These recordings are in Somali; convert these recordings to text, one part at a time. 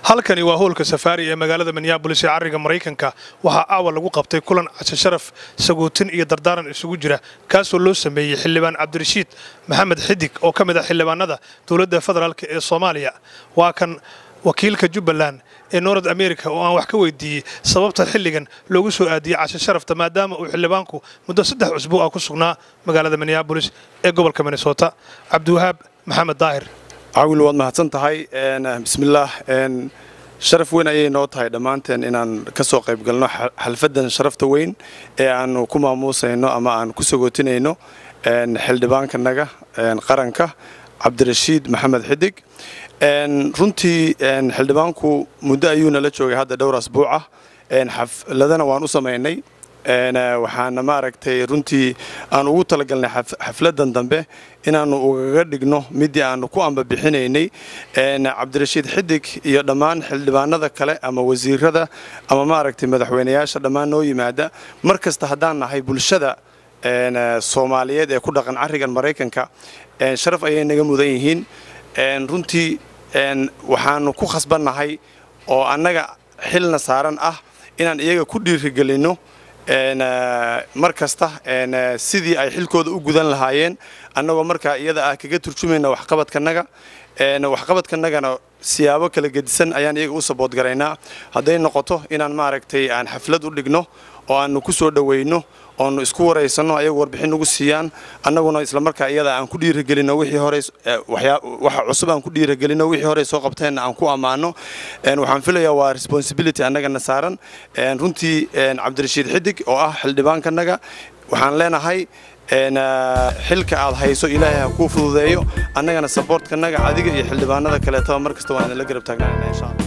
halkani waa hoolka safaari ee magaalada minneabolis ee carriga maraykanka waxaa aawa lagu qabtay kulan cashe sharaf sagootin iyo dardaaran isugu jira kaasoo loo sameeyey xildhibaan cabdirashiid maxamed xidig oo ka mid ah xildhibaanada dowladda federaalk ee soomaaliya waa kan wakiilka jubbaland ee north america oo aan wax ka weydiiyey sababta xilligan loogu soo aadiyey cashe sharafta maadaama uu xildhibaanku muddo saddex cusbuu ah ku sugnaa magaalada minneabolis ee gobolka minnesota cabdiwahaab maxamed daahir cawil waad mahadsan tahay bismillaah sharaf weyn ayay noo tahay dhammaanteen inaan ka soo qayb galno xalfaddan sharafta weyn ee aanu ku maamuusayno ama aan ku sagootinayno xildhibaankanaga qaranka cabdirashiid maxamed xidig runtii xildhibaanku muddo ayuu nala joogay hadda dhowr asbuucah xafladana waan u samaynay waxaana maaragtay runtii aan ugu talagalnay xafladan dambe inaannu ugaga dhigno midii aannu ku ambabixinaynay cabdirashiid xidig iyo dhammaan xildhibaanada kale ama wasiirada ama maaragtay madaxweynayaasha dhammaan noo yimaada mar kasta haddaan nahay bulshada soomaaliyeed ee ku dhaqan carrigan maraykanka sharaf ayay naga mudan yihiin runtii waxaannu ku khasbannahay oo annaga xilna saaran ah inaan iyaga ku dhiirigelinno mar kasta sidii ay xilkooda u gudan lahaayeen annagoo markaa iyada ah kaga turjumayna waxqabadkanaga waxqabadkanagana siyaabo kala gedisan ayaan iyaga u saboodgaraynaa hadday noqoto inaan maaragtay aan xaflad u dhigno oo aannu ku soo dhowayno oonu isku waraysanno ayagu warbixin nagu siiyaan annaguna islamarkaa iyada aan ku dhiiragelino wixii hore waxa cusub aan ku dhiiragelino wixii hore soo qabteenna aan ku ammaano waxaan filayaa waa responsibility annagana saaran runtii cabdirashiid xidig oo ah xildhibaankanaga waxaan leenahay xilka aad hayso ilaahay ha kuu fududeeyo annagana saboortkanaga adiga iyo xildhibaanada kaleetaba mar kasta waan idinla garab taagnaana insha allah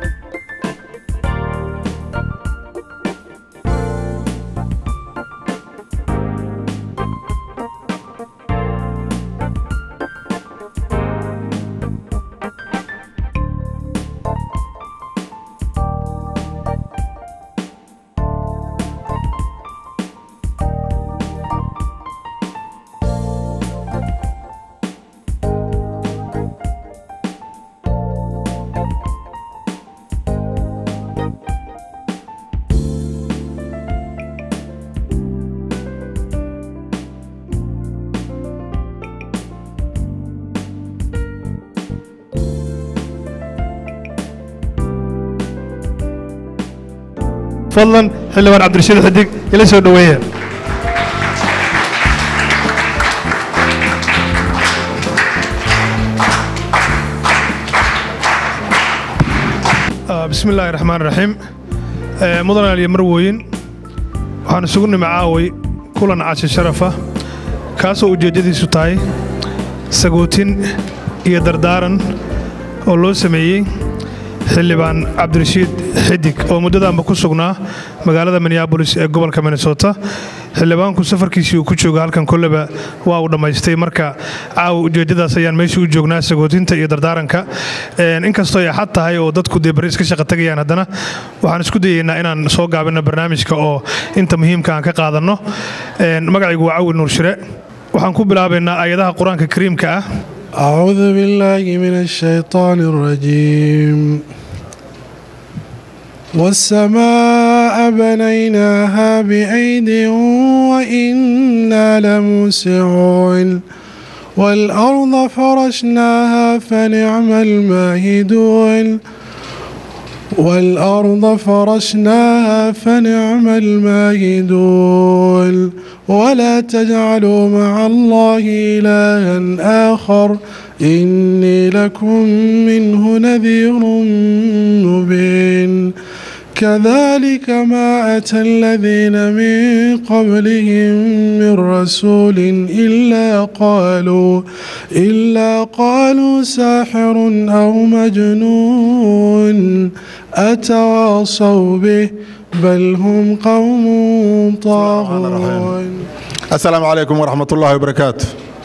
fadlan xildhibaan cabdirashiid xidig ila soo dhoweeya bismi illaahi raxmaan raxiim mudan aliyo marwooyin waxaan isugu nimi caaway kulan cashe sharafa kaasoo ujeeddadiisu tahay sagootin iyo dardaaran oo loo sameeyey xildhibaan cabdirashiid xidig oo muddadaanba ku sugnaa magaalada minneabolis ee gobolka minnesota xildhibaanku safarkiisii uu ku jooga halkan kolleba waa uu dhammaystay marka caawa ujeeddadaas ayaan meeshii u joognaa sagootinta iyo dardaaranka inkastoo ay xad tahay oo dadku dee bari iska shaqa tegayaan haddana waxaan isku dayaynaa inaan soo gaabinno barnaamijka oo inta muhiimka aan ka qaadanno magacaygu waa cawil nuur shire waxaan ku bilaabaynaa aayadaha qur-aanka kariimka ah أعوذ بالله من الشيطان الرجيم والسماء بنيناها بأيد وإنا لموسعون والأرض فرشناها فنعم الماهدون والأرض فرشناها فنعم الماهدون ولا تجعلوا مع الله إلها آخر إني لكم منه نذير مبين كذلك ما أتى الذين من قبلهم من رسول إلا قالوا إلا قالوا ساحر أو مجنون أتواصوا به بل هم قوم طاغون السلام عليكم ورحمة الله وبركاته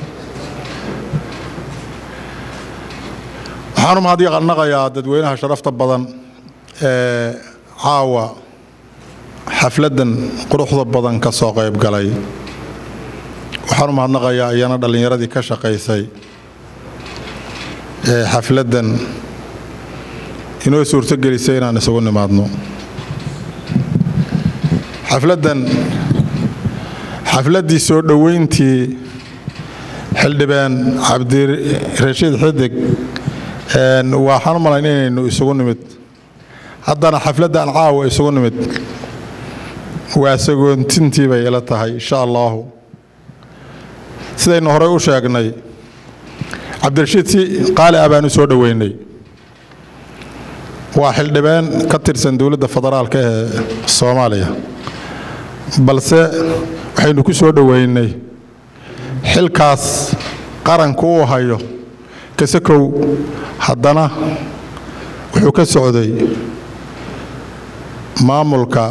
waxaanu mahadnaqayaa dadweynaha sharafta badan ee caawa xafladdan quruxda badan ka soo qayb galay waxaanu mahadnaqayaa iyana dhallinyaradii ka shaqaysay ee xafladdan inoo suurtogelisay inaan isugu nimaadno xafladdan xafladdii soo dhoweyntii xildhibaan cabdirashiid xidig waxaan u malayn inaynu isugu nimid haddana xafladdan caawa isugu nimid waa sagoontintii bay ila tahay insha allaahu sidaynu horey u sheegnay cabdirashiid si qaali ah baan u soo dhoweynay waa xildhibaan ka tirsan dowladda federaalka ee soomaaliya balse waxaynu ku soo dhoweynay xilkaas qaranku uu hayo kasakow haddana wuxuu ka socday maamulka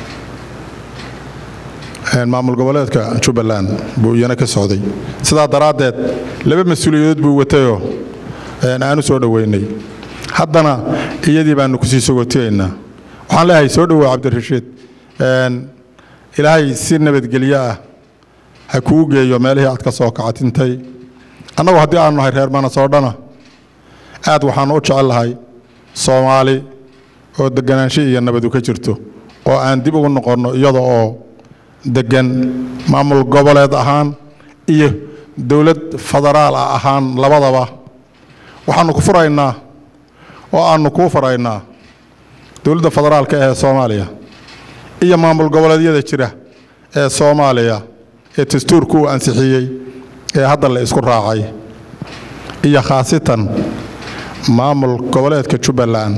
maamul goboleedka jubbaland buu iyana ka socday sidaa daraaddeed laba mas-uuliyadood buu watayoo aanu soo dhoweynay haddana iyadii baanu kusii sogotiyaynaa waxaan leeyahay soo dhowow cabdirashiid ilaahay si nabadgelyo ah ha kuu geeyo meelihii aad ka soo kacatintay annagu haddii aanu nahay reer manasoodhana aad waxaannu u jecel lahay soomaali oo deganaansho iyo nabadu ka jirto oo aan dib ugu noqonno iyada oo deggan maamul goboleed ahaan iyo dowlad federaal ah ahaan labadaba waxaannu ku furaynaa oo aannu kuu faraynaa dowladda federaalka ee soomaaliya iyo maamul goboleedyada jira ee soomaaliya ee dastuurku uu ansixiyey ee hadda la isku raacay iyo khaasitan maamul goboleedka jubbaland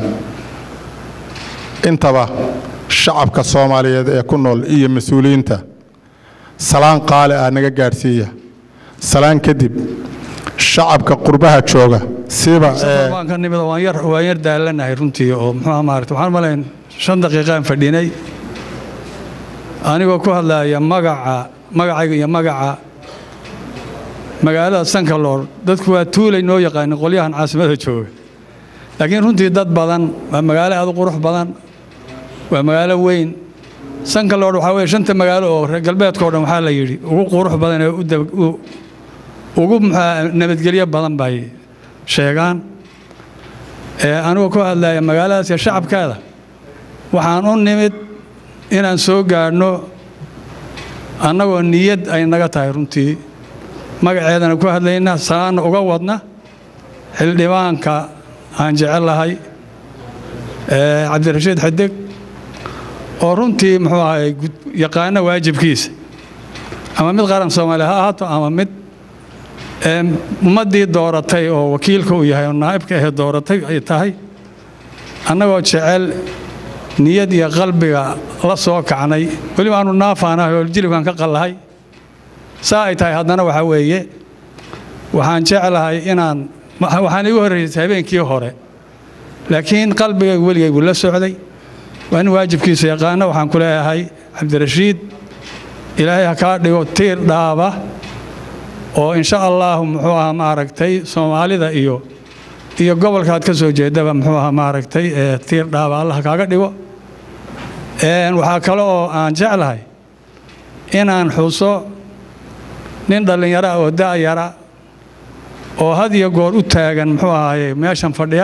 intaba shacabka soomaaliyeed ee ku nool iyo mas-uuliyiinta salaan qaali ah naga gaadhsiiya salaan kadib shacabka qurbaha jooga siba waan ka nimid waan yar waan yar daalanahay runtii oo muxuu maaragtay waxaan malayn shan daqiiqaan fadhinay anigoo ku hadlaya magaca magacayga iyo magaca magaalada sankaloor dadku waa tuulay noo yaqaanin qolyahan caasimada jooga laakiin runtii dad badan waa magaalo aad u qurux badan waa magaalo weyn sankaloor waxaa weeye shanta magaalo oo reer galbeedka o dhan waxaa la yidhi ugu qurux badan ee ugu nabadgelyo badan bay sheegaan anigoo ku hadlaya magaaladaas iyo shacabkeeda waxaan u nimid inaan soo gaadhno annagoo niyad ay naga tahay runtii magaceedana ku hadlayna salaanna uga wadna xildhibaanka aan jecel lahay cabdirashiid xidig oo runtii muxuu ahay yaqaano waajibkiisa ama mid qaran soomaaliya ha ahaato ama mid ummaddii dooratay oo wakiilka uu yahay oo naa'ibka ahee dooratay ay tahay annagoo jecel niyad iyo qalbiga la soo kacnay weliba aanu naafaanahay oo jilibkan ka qallahay saa ay tahay haddana waxaa weeye waxaan jeclahay inaan waxaan igu horraysay habeenkii hore laakiin qalbigaygu weligaygu la socday waa in waajibkiisa yaqaano waxaan ku leeyahay cabdirashiid ilaahay ha kaa dhigo tiir dhaaba oo insha allaahu muxuu ahaa maaragtay soomaalida iyo iyo gobolkaad ka soo jeedaba muxuu ahaa maaragtay tiir dhaaba allah kaaga dhigo waxaa kale oo aan jeclahay inaan xuso nin dhallinyara oo da'yara oo had iyo goor u taagan muxuu ahaaye meeshan fadhiya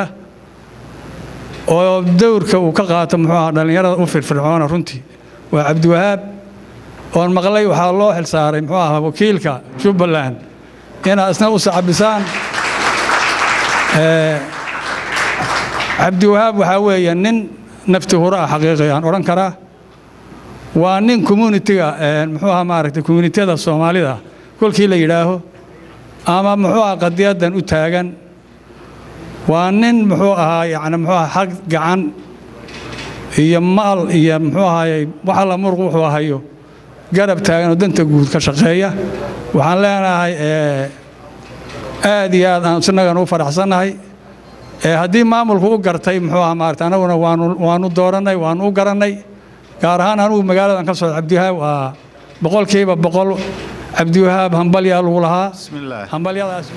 oo dowrka uu ka qaato muxuu ahaa dhallinyarada u firfircoona runtii waa cabdiwahaab oon maqlay waxaa loo xil saaray muxuu ahaa wakiilka jubbaland inaad isna u sacabisaan cabdiwahaab waxaa weeye nin nafti hura ah xaqiiqi aan odhan karaa waa nin communitiga muxuu ahaa maaragtay communitiyada soomaalida kolkii la yidhaaho ama muxuu ahaa qadiyaddan u taagan waa nin muxuu ahaa yacni muxuu ahaa xag gacan iyo maal iyo muxuu ahaayey wax alla muruq wuxuu hayo garab taagan oo danta guud ka shaqeeya waxaan leenahay aad iyo aad aan isnagan u faraxsannahay haddii maamulku u gartay muxuu ahaa maarata annaguna waanu waanu doorannay waanu u garannay gaar ahaan anugu magaaladan ka socda cabdiwahaab waa boqolkiiba boqol cabdiwahaab hambalyaa lagu lahaa hambalyadaas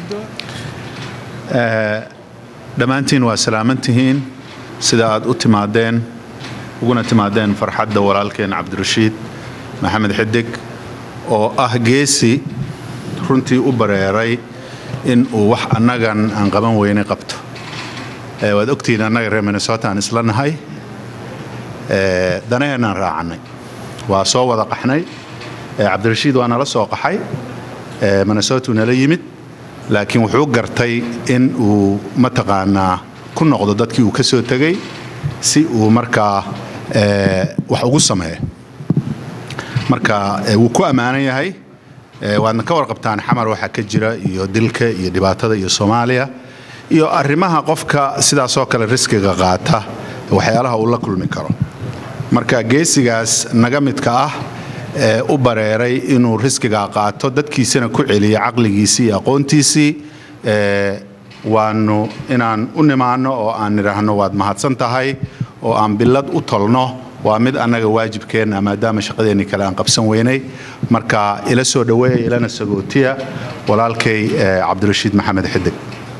dhammaantiin waa salaamantihiin sida aad u timaadeen uguna timaadeen farxadda walaalkeen cabdirashiid maxamed xidig oo ah geesi runtii u bareeray in uu wax annagan aan qaban weyne qabto Eh, waad ogtihiin annaga reer minnesota aan isla nahay Eh, danaheenaan raacannay waa soo wada qaxnay Eh, cabdirashiid waa nala soo qaxay Eh, minnesota uu nala yimid laakiin wuxuu gartay in uu mataqaanaa ku noqdo dadkii uu ka soo tegey si uu markaa eh, wax ugu sameeyo marka eh, wuu ku ammaanan yahay Eh, waadna ka warqabtaan xamar waxaa ka jira iyo dilka iyo dhibaatada iyo soomaaliya iyo arrimaha qofka sidaasoo kale riskiga qaata waxyaalaha uu la kulmi karo marka geesigaas naga midka ah ee u bareeray inuu riskiga qaato dadkiisana ku celiya caqligiisii iyo aqoontiisii ee, waanu inaan u nimaano oo aan nidhaahno waad mahadsan tahay oo aan bilad u tolno waa mid annaga waajibkeenna maadaama shaqadeenni kale aan qabsan weynay marka ila soo dhoweeya ilana sagootiya walaalkay ee, cabdirashiid maxamed xidig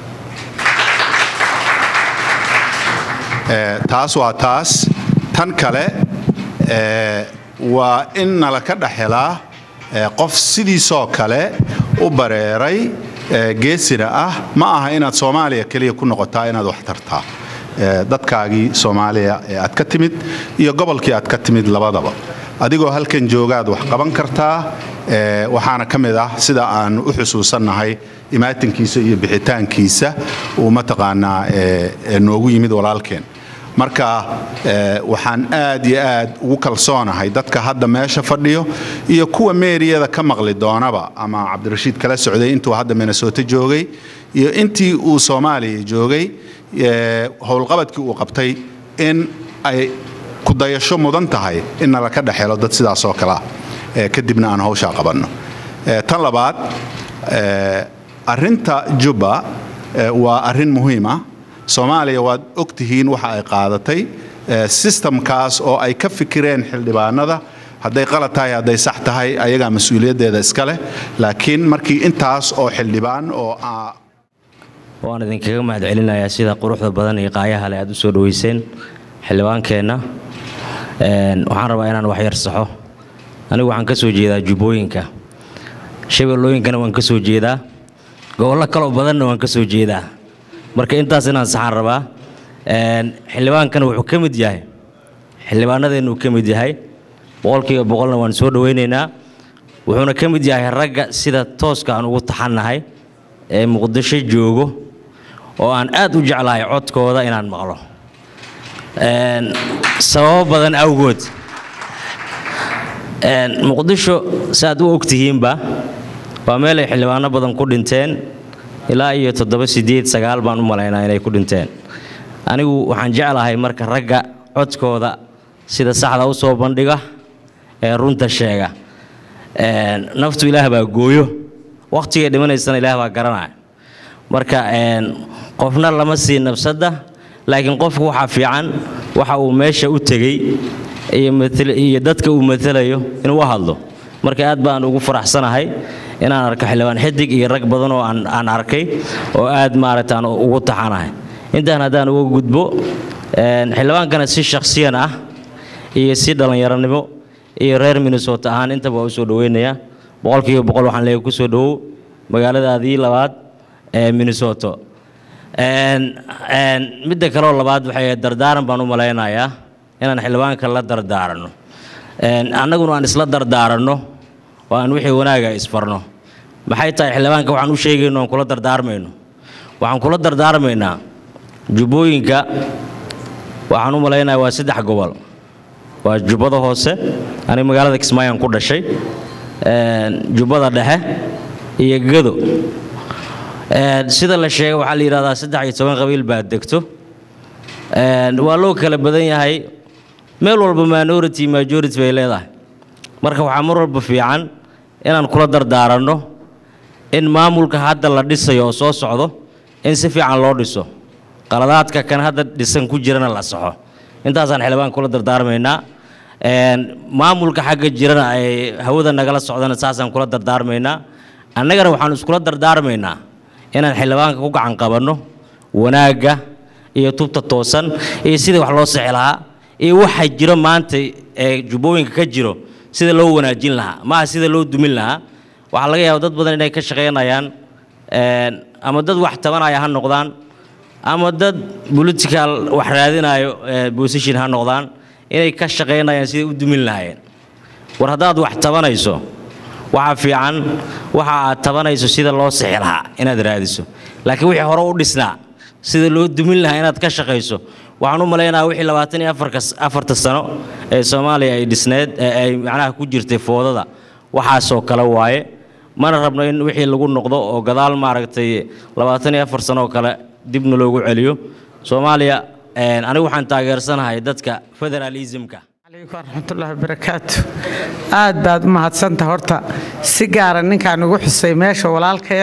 Ee, taas waa taas tan kale ee, waa in nala ka dhex helaa ee, qof sidiisoo kale u bareeray ee, geesina ah ma aha inaad soomaaliya keliya ku noqotaa inaad wax tartaa Ee, dadkaagii soomaaliya ee aad ka timid iyo gobolkii aad ka timid labadaba adigoo halkan joogaad wax qaban kartaa ee, waxaana ka mid ah sida aan u xusuusannahay imaatinkiisa iyo bixitaankiisa uu mataqaanaa ee, ee, noogu yimid walaalkeen marka eh, waxaan aad iyo aad ugu kalsoonahay dadka hadda meesha fadhiyo iyo kuwa meeriyada ka maqli doonaba ama cabdirashiid kala socday intuu hadda minnesota joogay iyo intii uu soomaaliya joogay eh, howlqabadkii uu qabtay in ay ku dayasho mudan tahay in nala ka dhexelo dad sidaas oo kale ah eh, kadibna aan hawshaa qabanno Eh, tan labaad eh, arrinta jubba eh, waa arrin muhiim ah soomaaliya waad og tihiin waxa ay qaadatay eh, sistamkaas oo ay ka fikireen xildhibaanada hadday qalad tahay hadday sax tahay ayagaa mas-uuliyaddeeda iska leh laakiin markii intaas oo xildhibaan oo ah waan idinkaga mahad celinayaa sida quruxda badan iyo qaayaha leh aad u soo dhoweyseen xildhibaankeenna Een, waxaan rabaa inaan wax yar saxo anigu waxaan ka soo jeedaa jubbooyinka shabeellooyinkana waan ka soo jeedaa gobollo kaloo badanna waan ka soo jeedaa marka intaas inaan saxaan rabaa Een, xildhibaankana wuxuu ka mid yahay xildhibaanadeennu ka mid yahay boqolkiiba boqolna waan soo dhoweynaynaa wuxuuna ka mid yahay ragga sida tooska aan ugu taxannahay ee muqdisho joogo oo aan aad u jeclahay codkooda inaan maqlo Een, sababo badan awgood Een, muqdisho saaad u ogtihiinba waa meel ay xildhibaano badan ku dhinteen ilaa iyo toddoba sideed sagaal baan u malaynaa inay ku dhinteen anigu waxaan jeclahay marka ragga codkooda sida saxda u soo bandhiga ee runta sheega Een, naftu ilaah baa gooyo wakhtigay dhimanaysana ilaah baa garanaya marka een, qofna lama sii nafsadda laakiin qofku waxaa fiican waxa uu meesha u tegey iyo matal- iyo dadka uu matalayo inuu u hadlo marka aad baan ugu faraxsanahay inaan arko xildhibaan xidig iyo rag badan oo aan aan arkay oo aad maaragta aan ugu taxanahay intaan haddaan uga gudbo een, xildhibaankana si shakhsiyan ah iyo si dhallinyaronimo iyo reer minnesota ahaan intaba waa u soo dhoweynayaa boqolkiiba boqol waxaan leeyahay ku soo dhowow magaaladaadii labaad ee minnesota Een, een, midda kaloo labaad waxay ahayd dardaaran baan u malaynayaa inaan xildhibaanka la dardaaranno Een, annaguna aan isla dardaaranno oo aan wixii wanaaga isfarno maxay tahay xildhibaanka waxaan u sheegayno aan kula dardaarmayno waxaan kula dardaarmaynaa jubbooyinka waxaan u malaynayaa waa saddex gobol waa jubbada hoose aniga magaalada kismaayaan ku dhashay Een, jubbada dhexe iyo gado Een, sida la sheegay waxaa la yidhahdaa saddex iyo toban qabiil baa degto Een, waa loo kala badan yahay meel walba minority majority bay leedahay marka waxaa mar walba fiican inaan kula dardaaranno in maamulka hadda la dhisayo oo soo socdo in si fiican loo dhiso qaladaadka kan hadda dhisan ku jirana la saxo intaasaan xildhibaan kula dardaarmaynaa Een, maamulka xagga jirana ay hawada nagala socdana saasaan kula dardaarmaynaa annagana waxaan iskula dardaarmaynaa inaan xildhibaanka ku gacan qabanno wanaagga iyo tubta toosan iyo sidii wax loo sixi lahaa iyo waxa jiro maanta ee jubbooyinka ka jiro sida loo wanaajin lahaa maaha sida loo dumin lahaa waxaa laga yaaba dad badan inay ka shaqaynayaan een, ama dad wax tabanaya ha noqdaan ama dad political wax raadinayo ee, position ha noqdaan inay ka shaqaynayaan siday u dumin lahaayeen war haddaad wax tabanayso waxaa fiican waxa aad tabanayso sida loo sixi lahaa inaad raadiso laakiin wixii hore u dhisnaa sida loo dumin lahaa inaad ka shaqayso waxaan u malaynayaa wixii labaatan iyo afarka- afarta sano ee soomaaliya ay dhisneed ee ay macnaha ku jirtay foodada waxaasoo kale waaye mana rabno in wixii lagu noqdo oo gadaal maaragtay labaatan iyo afar sano oo kale dibna loogu celiyo soomaaliya een, anigu waxaan taageersanahay dadka federalismka عليكم ورحمة الله وبركاته aad baad u mahadsanta horta si gaara ninkaan ugu xusay meesha walaalkaya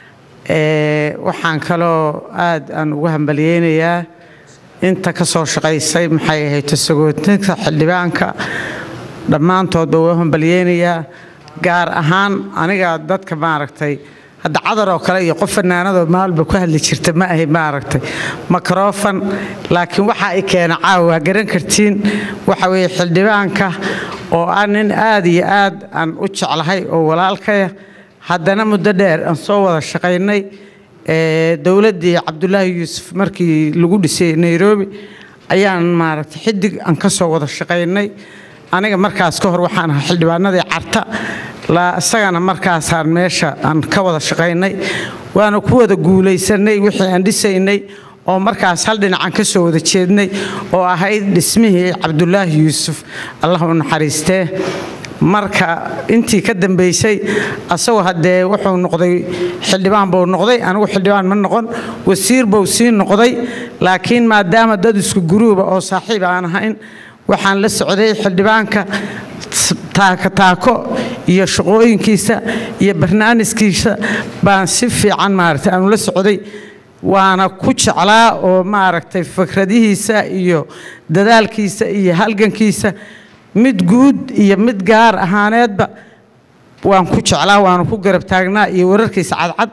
ee waxaan kaloo aad aan ugu hambalyeynayaa inta ka soo shaqaysay maxay ahayd sagootinka xildhibaanka dhammaantoodba waa hambalyeynayaa gaar ahaan aniga dadka maaragtay hadda cadar oo kale iyo qof fanaanadoo maalba ku hadli jirta ma ahay maaragtay makrofon laakiin waxa ay keena caawa waa garan kartiin waxa weeye xildhibaanka oo ah nin aad iyo aad aan u jeclahay oo walaalkaya haddana muddo dheer aan soo wada shaqaynay ee dowladdii cabdulaahi yuusuf markii lagu dhisay nairobi ayaan maaragtay xidig aan ka soo wada shaqaynay aniga markaas ka hor waxaan ahaa xildhibaanadii carta la isagana markaasaan meesha aan ka wada shaqaynay waana ku wada guulaysanay wixii aan dhisaynay oo markaas hal dhinacan ka soo wada jeednay oo ahayd dhismihii cabdulaahi yuusuf allah u naxariistee marka intii ka dambaysay asagoo haddee wuxuu noqday xildhibaan buu noqday anigu xildhibaan ma noqon wasiir buu sii noqday laakiin maadaama dad isku guruuba oo saaxiib aan ahayn waxaan la socday xildhibaanka taako taako iyo shaqooyinkiisa iyo barnaamijkiisa baan si fiican maaragtay aanu la socday waana ku jeclaa oo maaragtay fikradihiisa iyo dadaalkiisa iyo halgankiisa mid guud iyo mid gaar ahaaneedba waan ku jeclaa waana ku garab taagnaa iyo wararkiisa cadcad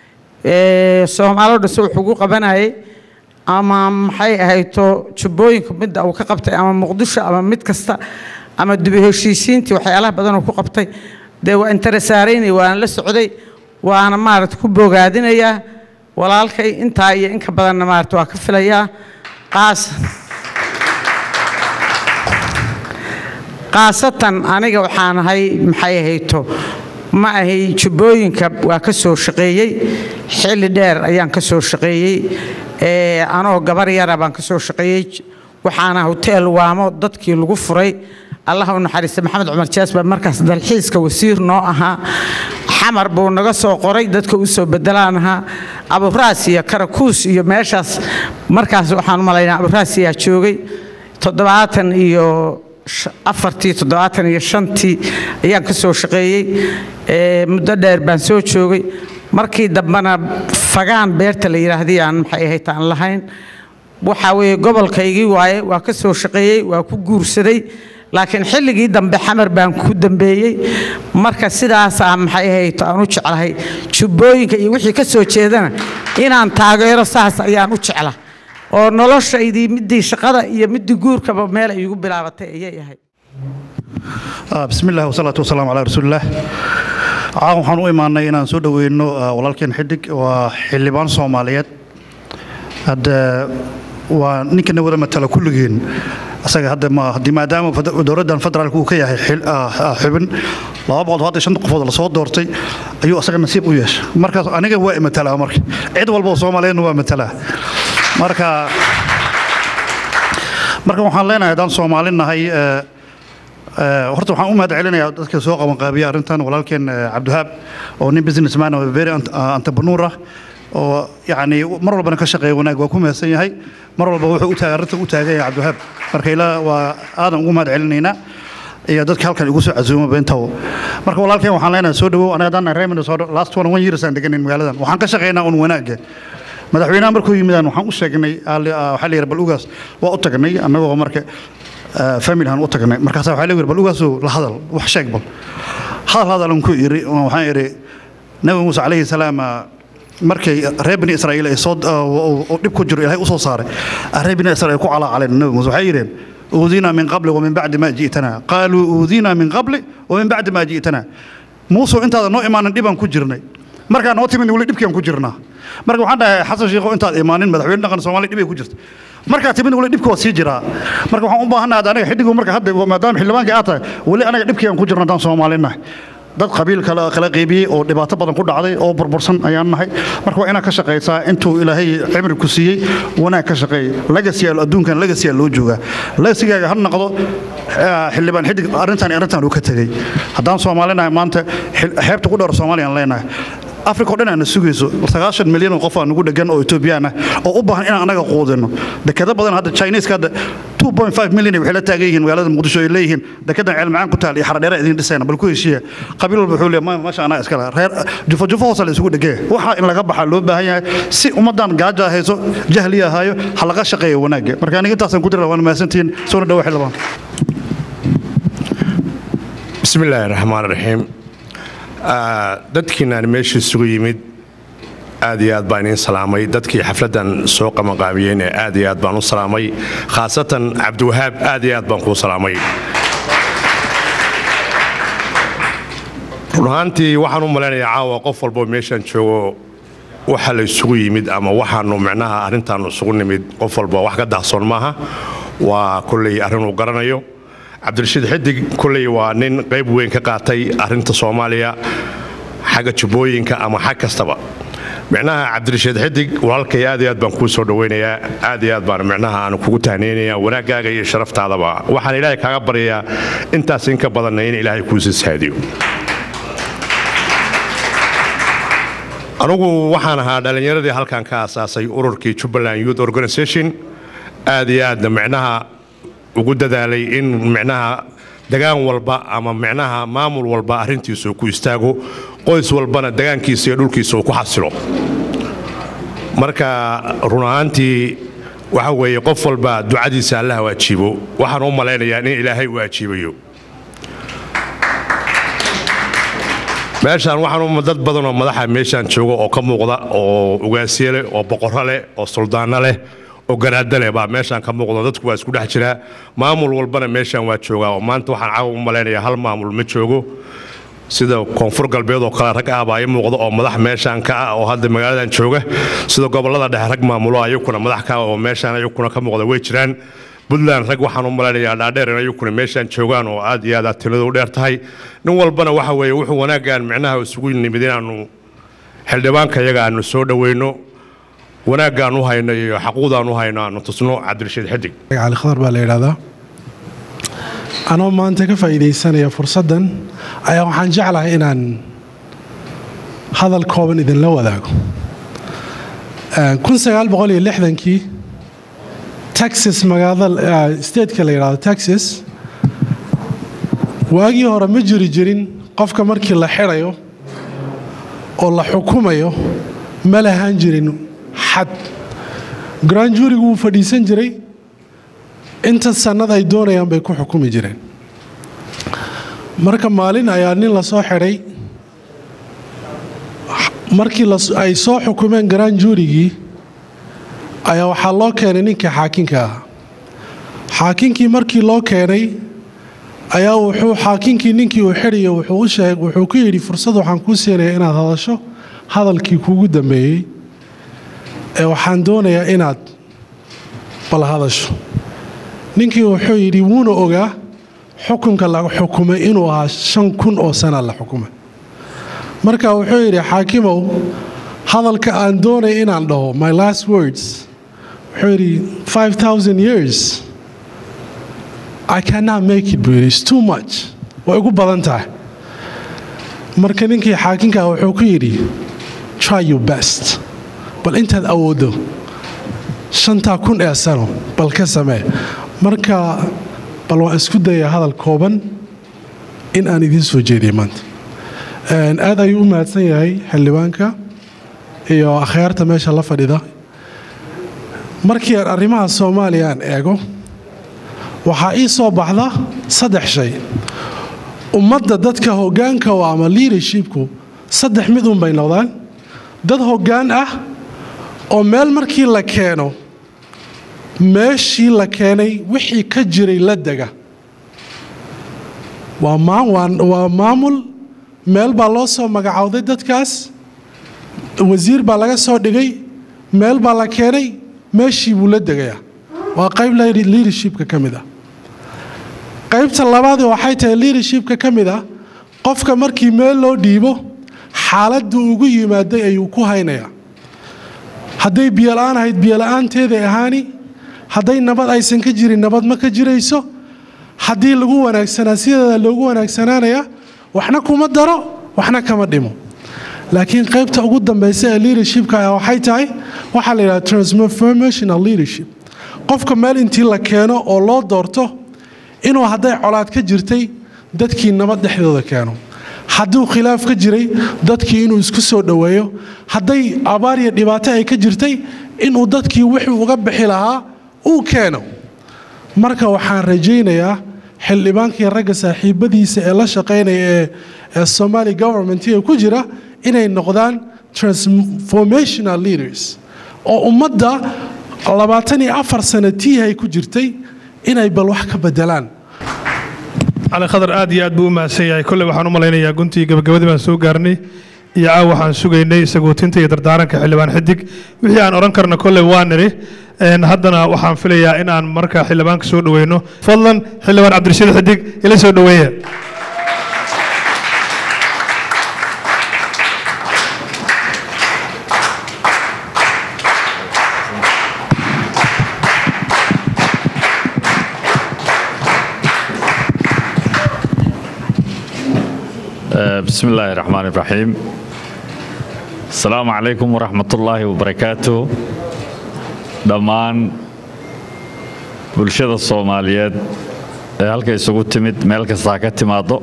ee soomaalo dhase wuxuu ku qabanayay ama maxay ahayto jubbooyinka midda uu ka qabtay ama muqdisho ama mid kasta ama dubi heshiisiintii waxyaalaha badan uu ku qabtay dee waa interesaaraynay waana la socday waana maaragta ku bogaadinayaa walaalkay intaa iyo inka badanna maaragta waa ka filayaa qaas khaasatan aniga waxaan ahay maxay ahayto ma ahay jubbooyinka waa ka soo shaqeeyey xilli dheer ayaan ka soo shaqeeyey ee anoo gabar yara baan ka soo shaqeeyey waxaana hoteel waamo dadkii lagu furay allah u naxariista maxamed cumar jaas baa markaas dalxiiska wasiir noo ahaa xamar buu naga soo qoray dadka u soo bedelaan ahaa aburaas iyo karakuus iyo meeshaas markaas waxaan u malaynaa aburaas ayaa joogay toddobaatan iyo afartii toddobaatan iyo shantii ayaan ka soo shaqeeyey ee muddo dheer baan soo joogay markii dambena fagaan beerta la yidhaahdii aan maxay ahayd aan lahayn waxaa weeye gobolkaygii waaye waa ka soo shaqeeyey waa ku guursaday laakiin xilligii dambe xamar baan ku dambeeyey marka sidaasaa maxay ahayd aan u jeclahay jubbooyinka iyo wixii ka soo jeedana inaan taageero saas ayaan u jecla oo noloshaydii midii shaqada iyo midii guurkaba meel ay igu bilaabatay ayay ahayd بسم الله والصلاة والسلام على رسول الله caawan waxaan u imaanay inaan soo dhoweyno walaalkeen xidig waa xildhibaan soomaaliyeed hadda waa ninkana wada matala kulligeen asaga hadda ma haddii maadaama dowladdan federaalka uu ka yahay xubin laba boqol hadda shan qofood lasoo doortay ayuu asaga nasiib u yeeshay markaas aniga waa matalaa marka cid walba oo soomaaliyeedna waa matalaa marka marka waxaan leenahay haddaan soomaali nahay horta waxaan u mahad celinayaa dadka soo qabanqaabiya arrintan walaalkeen cabdihaab oo nin businessman oo very entrepreneur ah oo yacni mar walbana ka shaqeeya wanaag waa ku mahadsan yahay mar walba wuxuu u taagan arrinta u taagan yahay cabdihaab marka ilaa waa aadan ugu mahad celinaynaa iyo dadka halkan igu soo casuuma beentaw marka walaalkeen waxaan leenahay soo dhawow aniga haddaan reer minnesota last one one years aan deganin magaaladan waxaan ka shaqeynaa un wanaagga madaxweynaha markuu yimidaan waxaan u sheegnay waxaa la yidhi bal ugaas waa u tagnay annagoo marka familhan u tagnay markaasa waxaa la yidhi bal ugaasoo la hadal wax sheeg bal hadal hadalan ku iri waxaan idhi nabi muuse calayhi salaam markay reer bani israa'iil ay soo dhib ku jiro ilaahay u soo saaray reer bani israa'iil ku calaacaleen nabi muuse waxay yidheen أوذينا من قبل ومن بعد ما جئتنا قالوا أوذينا من قبل ومن بعد ما جئتنا موسى أنت هذا نوع ما ندبان كجرنا markaa noo timid weli dhibkian ku jirnaa marka waxaan dhahay xasan sheikho intaad imaanin madaxweyne dhaqan soomaaliya dhibay ku jirta markaa timid weli dhibka waa sii jiraa marka waxaan u baahannahay hadda aniga xiddigu marka hadda maadaama xildhibaanka aad tahay weli anaga dhibkii aan ku jirno haddaan soomaalinahay dad qabiil kala kala qaybiyey oo dhibaato badan ku dhacday oo burbursan ayaan nahay marka waa inaad ka shaqaysaa intuu ilaahay cimri ku siiyey wanaag ka shaqeey legacy adduunkan legacy loo joogaa legacy-gaaga ha noqdo xildhibaan xidig arrintan arrintan uu ka tegey haddaan soomaalinahay maanta xeebta ku dhowr soomaaliya aan leenahay africa o dhan aana sugayso sagaashan milyan oo qof aa nugu dhegan oo etoobiyaan ah oo u baahan inaan anaga quudino dekado badan hadda chineska hadda 2.5 milyan waxay la taagan yihiin magaalada muqdisho ay leeyihiin dekedan ceel macaan ku taal iyo xaradheera idin dhisayna bal ku heshiiya qabiil walba wuxuu leeyahay maasha anaa iskale reer jufo jufo hoose la isugu dhegee waxa in laga baxaa loo baahan yahay si ummadan gaajo hayso jahli ahaayo ha laga shaqeeyo wanaagga marka aniga intaasaan ku dira waan mahadsantihiin soona dhawo xildhibaan bismi illaahi raxmaan raxiim dadkiinaan meesha isugu yimid aad iyo aad baan idiin salaamay dadkii xafladdan soo qabanqaabiyeen ee aad iyo aad baan u salaamay khaasatan cabdiwahaab aad iyo aad baan kuu salaamay run ahaantii waxaan u malaynayaa caawa qof walboo meeshaan joogo waxa la isugu yimid ama waxaanu micnaha arrintaannu isugu nimid qof walba wax ka daahsoon maaha waa kolley arrin uu garanayo cabdirashiid xidig kolley waa nin qayb weyn ka qaatay arrinta soomaaliya xagga jubbooyinka ama xag kastaba micnaha cabdirashiid xidig walaalkay aad iyo aad baan kuu soo dhowaynayaa aad iyo aad baan micnaha aan kugu tahnaynayaa wanaaggaaga iyo sharaftaadaba waxaan ilaahay kaaga baryayaa intaas inka badanna in ilaahay kuu sisaadiyo anugu waxaan ahaa dhallinyaradii halkan ka asaasay ururkii jubbaland youth organization aad iyo aadna micnaha ugu dadaalay in micnaha degaan walba ama micnaha maamul walba arrintiisa uu ku istaago qoys walbana degaankiisa iyo dhulkiisa uu ku xasilo marka run ahaantii waxa weeye qof walba ducadiisa allaha u ajiibo waxaan u malaynayaa in ilaahay uu ajiibayo meeshaan waxaan dad badan oo madaxa meeshaan jooga oo ka muuqda oo ugaasye leh oo boqorro leh oo suldaanno leh oo garaada leh baa meeshaan ka muuqda dadku waa isku dhex jiraa maamul walbana meeshaan waa joogaa oo maanta waxaan caawa u malaynayaa hal maamul ma joogo sida koonfur galbeed oo kale rag ah baa ii muuqda oo madax meeshaan ka ah oo hadda magaaladan jooga sida gobollada dhexe rag maamulo ayakuna madax ka ah oo meeshaan ayakuna ka muuqda way jiraan puntland rag waxaan u malaynayaa dhaadheer in ayakuna meeshaan joogaan oo aad iyo aad aad tiladu u dheer tahay nin walbana waxa weeye wuxuu wanaaggaan micnaha isugu nimid inaannu xildhibaanka iyaga aanu soo dhoweyno wanaaggaan u hayno iyo xaquuqdaan u hayno aanu tusno cabdirashiid xidig cali khadar baa la yidhahdaa anoo maanta ka faa'iidaysanaya fursaddan ayaa waxaan jeclahay inaan hadal kooban idinla wadaago kii texas magaalada stateka la yidhahdo texas waagii hore ma jiri jirin qofka markii la xidhayo oo la xukumayo ma lahaan jirin xad grand jurigu wuu fadhiisan jiray inta sannad ay doonayaan bay ku xukumi jireen marka maalin ayaa nin la soo xidhay markii ay soo xukumeen grand jurigii ayaa waxaa loo keenay ninkii xaakinka ahaa xaakinkii markii loo keenay ayaa wuxuu xaakinkii ninkii uu xidhayo wuxuu u sheeg wuxuu ku yidhi fursad waxaan kuu siinaya inaad hadasho hadalkii kuugu dambeeyey ee waxaan doonayaa inaad bal hadasho ninkii wuxuu yidhi wuuna ogaa xukunka la xukumay inuu ahaa shan kun oo sana la xukumay marka wuxuu yidhi xaakimow hadalka aan doonaya inaan dhaho my last words wuxuu yidhi five thousand years I cannot make it buu yidhi it's too much way ugu badan tahay marka ninkii xaakinka wuxuu ku yidhi try your best bal intaad awooddo shantaa kun ee sano bal ka samee marka bal waan isku dayaa hadal kooban in aan idiin soo jeediyo maanta aad ayuu u mahadsan yahay xildhibaanka iyo akhyaarta meesha la fadhida markii aan arrimaha soomaaliya aan eego waxaa ii soo baxda saddex shay ummadda dadka hoggaanka u ama leadershipku saddex mid un bay noqdaan dad hoggaan ah oo meel markii la keeno meeshii la keenay wixii ka jiray la dega waa maamul meel baa loo soo magacowday dadkaas wasiir baa laga soo dhigay meel baa la keenay meeshii buu la degayaa waa qayb leadershipka ka mid ah qaybta labaad waxay tahay leadershipka ka mid ah qofka markii meel loo dhiibo xaaladdu ugu yimaaday ayuu ku haynayaa hadday biyola-aan ahayd biyola'aanteeday ahaani hadday nabad aysan ka jirin nabad ma ka jirayso haddii lagu wanaagsanaa sideeda loogu wanaagsanaanaya waxna kuma daro waxna kama dhimo laakiin qaybta ugu dambaysa ee leadershipka ah waxay tahay waxaa la yidhaha transformational leadership qofka meel intii la keeno oo loo doorto inuu hadday colaad ka jirtay dadkii nabad dhexdooda keeno hadduu khilaaf ka jiray dadkii inuu isku soo dhoweeyo hadday abaar iyo dhibaato ay ka jirtay inuu dadkii wixii uga bixi lahaa uu keeno marka waxaan rajaynayaa xildhibaankii ragga saaxiibadiisa ee la shaqaynaya ee ee somali governmentiga ku jira inay noqdaan transformational leaders oo ummadda labaatan iyo afar sano tiihay ku jirtay inay bal wax ka bedelaan cali khadar aad iyo aad buu u mahadsan yahay kolley waxaan u malaynayaa guntii gabagabadii baan soo gaarnay iyo caaw waxaan sugaynay sagootinta iyo dardaaranka xildhibaan xidig wixii aan odhan karna kolley waa nidhi haddana waxaan filayaa in aan marka xildhibaanka soo dhoweyno fadlan xildhibaan cabdirashiid xidig ila soo dhoweeya بسم الله الرحمن الرحيم السلام عليكم ورحمة الله وبركاته dhammaan bulshada soomaaliyeed ee halka isugu timid meel kastaa ka timaado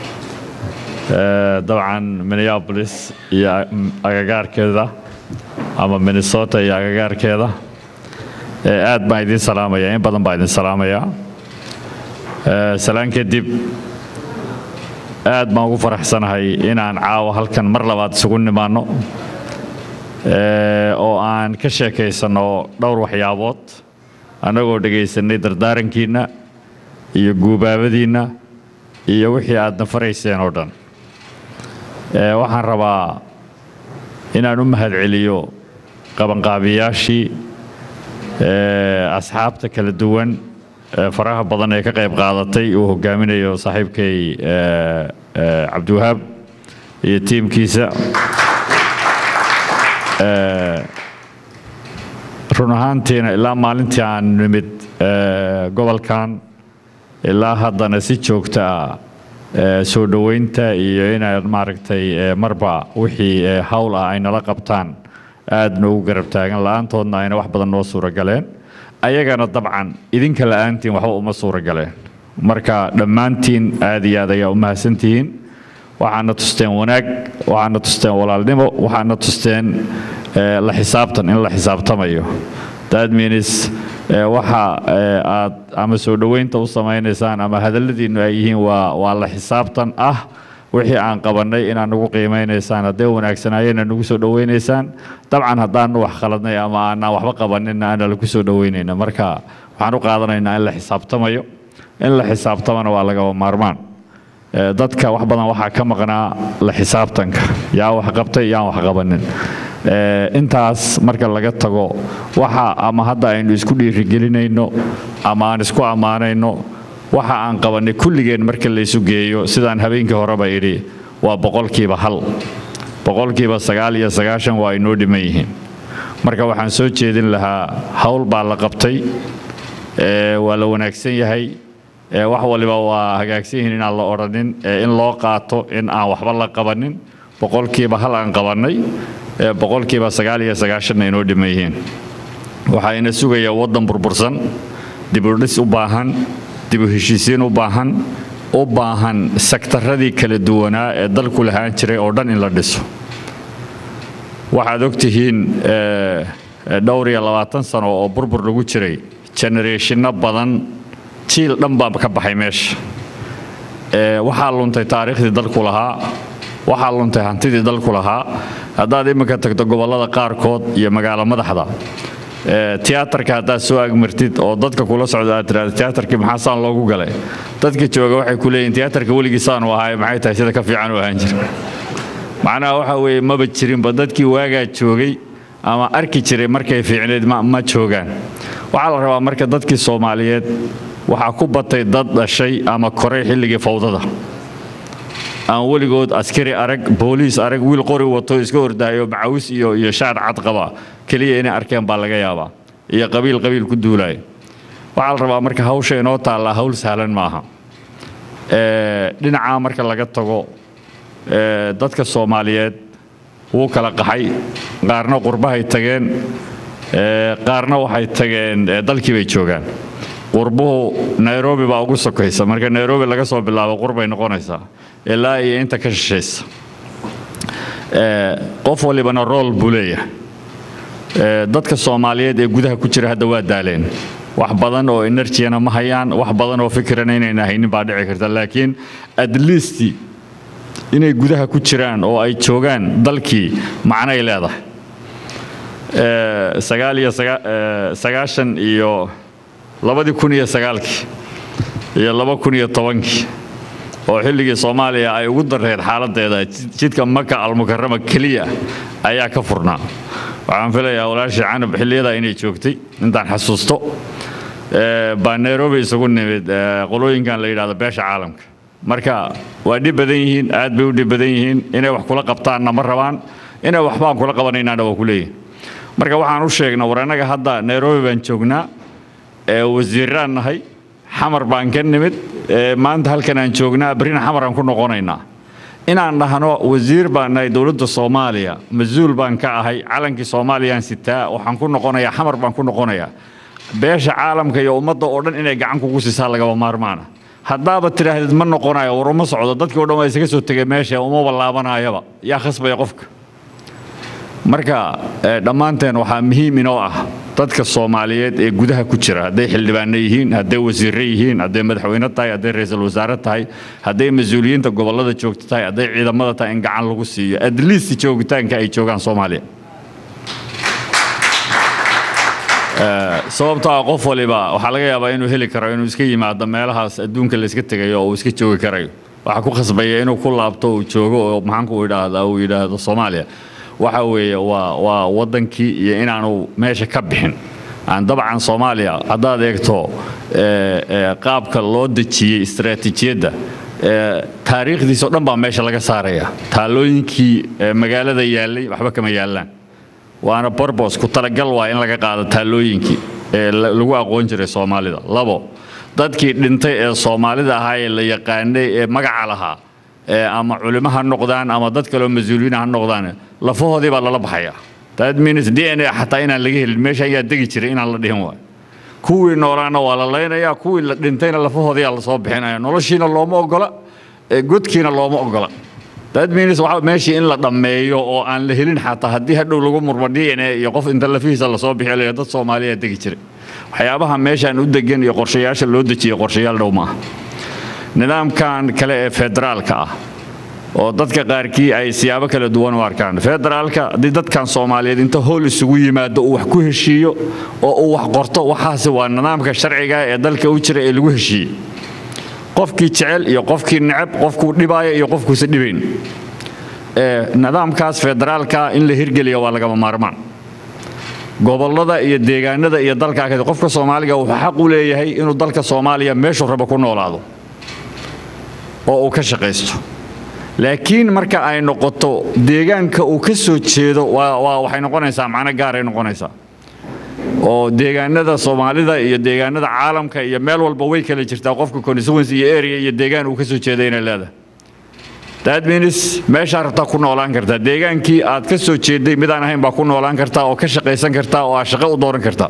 dabcan minneapolis iyo agagaarkeeda ama minnesota iyo agagaarkeeda aad baan idiin salaamaya in badan baan idin salaamayaa salaan kadib aad baan ugu faraxsanahay inaan caawa halkan mar labaad isugu nimaanno oo aan ka sheekaysanno dhowr waxyaabood annagoo dhegaysanay dardaarankiinna iyo guubaabadiinna iyo wixii aadna farayseen oo dhan waxaan rabaa inaan u mahadceliyo qabanqaabiyaashii asxaabta kala duwan faraha badan ee ka qayb qaadatay uu hogaaminayo saaxiibkay cabdiwahaab iyo tiimkiisa run ahaantiina ilaa maalintii aan nimid gobolkan ilaa haddana si joogta ah soo dhoweynta iyo inaan maaragtay marba wixii hawl ah ay nala qabtaan aad noogu garab taagan la-aantoodna ayna wax badan noo suuragaleen ayagana dabcan idinka la-aantiin waxba uma suuragaleen marka dhammaantiin aad iyo aad ayaa u mahadsantihiin waxaana tusteen wanaag waxaana tusteen walaalnimo waxaana tusteen la xisaabtan in la xisaabtamayo that means waxa aad ama soo dhoweynta u samaynaysaan ama hadalladiinnu ay yihiin waa waa la xisaabtan ah wixii aan qabannay inaad nagu qiimaynaysaan haddee wanaagsanaayeenna nagu soo dhoweynaysaan dabcan haddaanu wax khaladnay ama aanaan waxba qabaninna aana lagu soo dhoweynayna marka waxaan u qaadanaynaa in la xisaabtamayo in la xisaabtamana waa lagaba maarmaan dadka wax badan waxaa ka maqnaa la xisaabtanka yaa wax qabtay yaan wax qabanin intaas marka laga tago waxa ama hadda aynu isku dhiirigelinayno ama aan isku ammaanayno waxa aan qabannay kulligeen marka laysu geeyo sidaan habeenkii horeba idhi waa boqolkiiba hal boqolkiiba sagaal iyo sagaashan waa inoo dhiman yihiin marka waxaan soo jeedin lahaa hawl baa la qabtay waa la wanaagsan yahay wax waliba waa hagaagsan yihiin inaan la odhanin in loo qaato in aan waxba la qabanin boqolkiiba hal aan qabannay boqolkiiba sagaal iyo sagaashanna inoo dhiman yihiin waxaa ina sugaya waddan burbursan dibudhis u baahan dibu heshiisiin u baahan u baahan sektaradii kala duwanaa ee dalku lahaan jiray oo dhan in la dhiso waxaad ogtihiin dhowr iyo labaatan sano oo burbur lagu jiray genereeshinno badan jiil dhan baa ka baxay meesha waxaa luntay taariikhdii dalku lahaa waxaa luntay hantidii dalku lahaa haddaad iminka tagto gobollada qaarkood iyo magaalo madaxda tiyaatarka haddaad soo agmartid oo dadka kula socda aad tiraahdo tiyaatarkii maxaa saan loogu galay dadka jooga waxay ku leeyihin tiyaatarka weligii saanu ahaay maxay tahay sida ka fiican u ahaan jira macnaha waxa weeye maba jirinba dadkii waagaa joogay ama arki jiray markay fiicneed ma ma joogaan waxaa la rabaa marka dadkii soomaaliyeed waxaa ku batay dad dhashay ama koray xilligii fawdada aan weligood askari arag booliis arag wiil qori wato iska ordaayo macawis iyo iyo shaar cad qaba keliya inay arkeen baa laga yaabaa iyo qabiil qabiil ku duulaya waxaa la rabaa marka hawsha inoo taallaa hawl sahlan maaha Ee, dhinacaa marka laga tago ee, dadka soomaaliyeed wuu kala qaxay qaarna qurbahay tageen ee, qaarna waxay tageen ee, dalkii bay joogaan qurbuhu nairobi baa ugu sokaysa marka nairobi laga soo bilaabo qurbay noqonaysaa ilaa iyo inta ka shishaysa Ee, qof walibana rool buu leeyahay Ee, dadka soomaaliyeed ee gudaha ku jira hadda waa daaleen wax badan oo enerjiyana ma hayaan wax badan oo fikirana inayna haynin baa dhici karta laakiin at least inay gudaha ku jiraan oo ay joogaan dalkii macnay leedahay Ee, sagaal iyo saga- ee, sagaashan iyo labadii kun iyo sagaalkii iyo laba kun iyo tobankii oo xilligii soomaaliya ay ugu dareed xaaladeeda jid- jidka maka almukarama keliya ayaa ka furnaa waxaan filayaa walaashii canab xilliyada inay joogtay intaan xasuusto Ee, baa nairobi isugu nimid ee, qolooyinkan la yidhahdo beesha caalamka marka waa dhib badan yihiin aad bay u dhib badan yihiin inay wax kula qabtaanna ma rabaan inay waxbaan kula qabanaynaana waa ku leeyihin marka waxaan u sheegnaa war annaga hadda nairobi baan joognaa ee wasiiraan nahay xamar baan ka nimid ee maanta halkan aan joognaa berrina xamar aan ku noqonaynaa inaan dhahno wasiir baan nahay dowladda soomaaliya mas-uul baan ka ahay calankii soomaaliyaan sitaa waxaan ku noqonayaa xamar baan ku noqonayaa beesha caalamka iyo ummadda oo dhan inay gacan kugu siisaa lagaba maarmaana haddaaba tidhaahdid ma noqonayo war uma socdo dadkii o dhan waa isaga soo tegay meesha umaba laabanayaba yaa khasbaya qofka marka eh, dhammaanteen waxaa muhiim inoo ah dadka soomaaliyeed ee gudaha ku jira hadday xildhibaano yihiin hadday wasiirro yihiin hadday madaxweyne tahay hadday ra'iisul wasaare tahay hadday mas-uuliyiinta gobollada joogto tahay hadday ciidamada tahay in gacan lagu siiyo at least joogitaanka ay joogaan soomaaliya Eh, sababtoo ah qof waliba waxaa laga yaabaa inuu heli karo inuu iska yimaado meelahaas adduunka la iska tegayo oo uu iska joogi karayo waxaa ku khasbaya inuu ku laabto uu joogo oo maxaanku idhaahdaa uu yidhaahdo soomaaliya waxa weeye waa waa waddankii iyo inaanu meesha ka bixin aan dabcan soomaaliya haddaad eegto eh, eh, qaabka loo dejiyey istaraatiijiyadda eh, taariikhdiisoo dhan baa meesha laga saaraya taalooyinkii eh, magaalada yaallay waxba kama yaallaan waana borbos ku talagal waa in laga qaado taalooyinkii ee la- lagu aqoon jiray soomaalida labo dadkii dhintay ee soomaalida ahaa ee la yaqaanay ee magaca lahaa ee ama culimo ha noqdaan ama dad kaleo mas-uuliyiin ha noqdaan lafahoodii baa lala baxayaa that means d n a xataa inaan laga helin meesha ayaa degi jiray inaan la dhihin waayo kuwii noolaana waa la laynayaa kuwii la dhintayna lafahoodiyaa lasoo bixinaya noloshiina looma ogola ee godkiina looma ogola that means waxa meeshii in la dhammeeyo oo aan la helin xataa haddii hadhow lagu murmo d n a iyo qof inta lafihiisa lasoo bixiyo la yidhahdo dad soomaaliya degi jiray waxyaabaha meeshaan u degan iyo qorshayaasha loo dejiyo qorshayaal dhow maaha nidaamkan kale ee federaalka ah oo dadka qaarkii ay siyaabo kala duwan u arkaan federaalka haddii dadkan soomaaliyeed inta howl isugu yimaado uu wax ku heshiiyo oo uu wax qorto waxaasi waa nidaamka sharciga ee dalka u jira ee lagu heshiiyey qofkii jecel iyo qofkii neceb qofkuu dhibaayo iyo qofkuusa dhibayn Ee, nidaamkaas federaalka in la hirgeliyo waa lagama maarmaan gobollada iyo deegaanada iyo dalka kale qofka soomaaliga wuxuu xaq u leeyahay inuu dalka soomaaliya meeshuu rabo ku noolaado oo uu ka shaqaysto laakiin marka ay noqoto deegaanka uu ka soo jeedo waa waa- waxay noqonaysaa macno gaaray noqonaysaa oo deegaanada soomaalida iyo deegaanada caalamka iyo meel walba way kala jirtaa qofka constituency iyo area iyo deegaan uu ka soo jeeday inay leedahay that means meeshaa rabtaa ku noolaan kartaa deegaankii aad ka soo jeeday midaan ahayn baa ku noolaan kartaa oo ka shaqaysan kartaa oo aad shaqo u dooran kartaa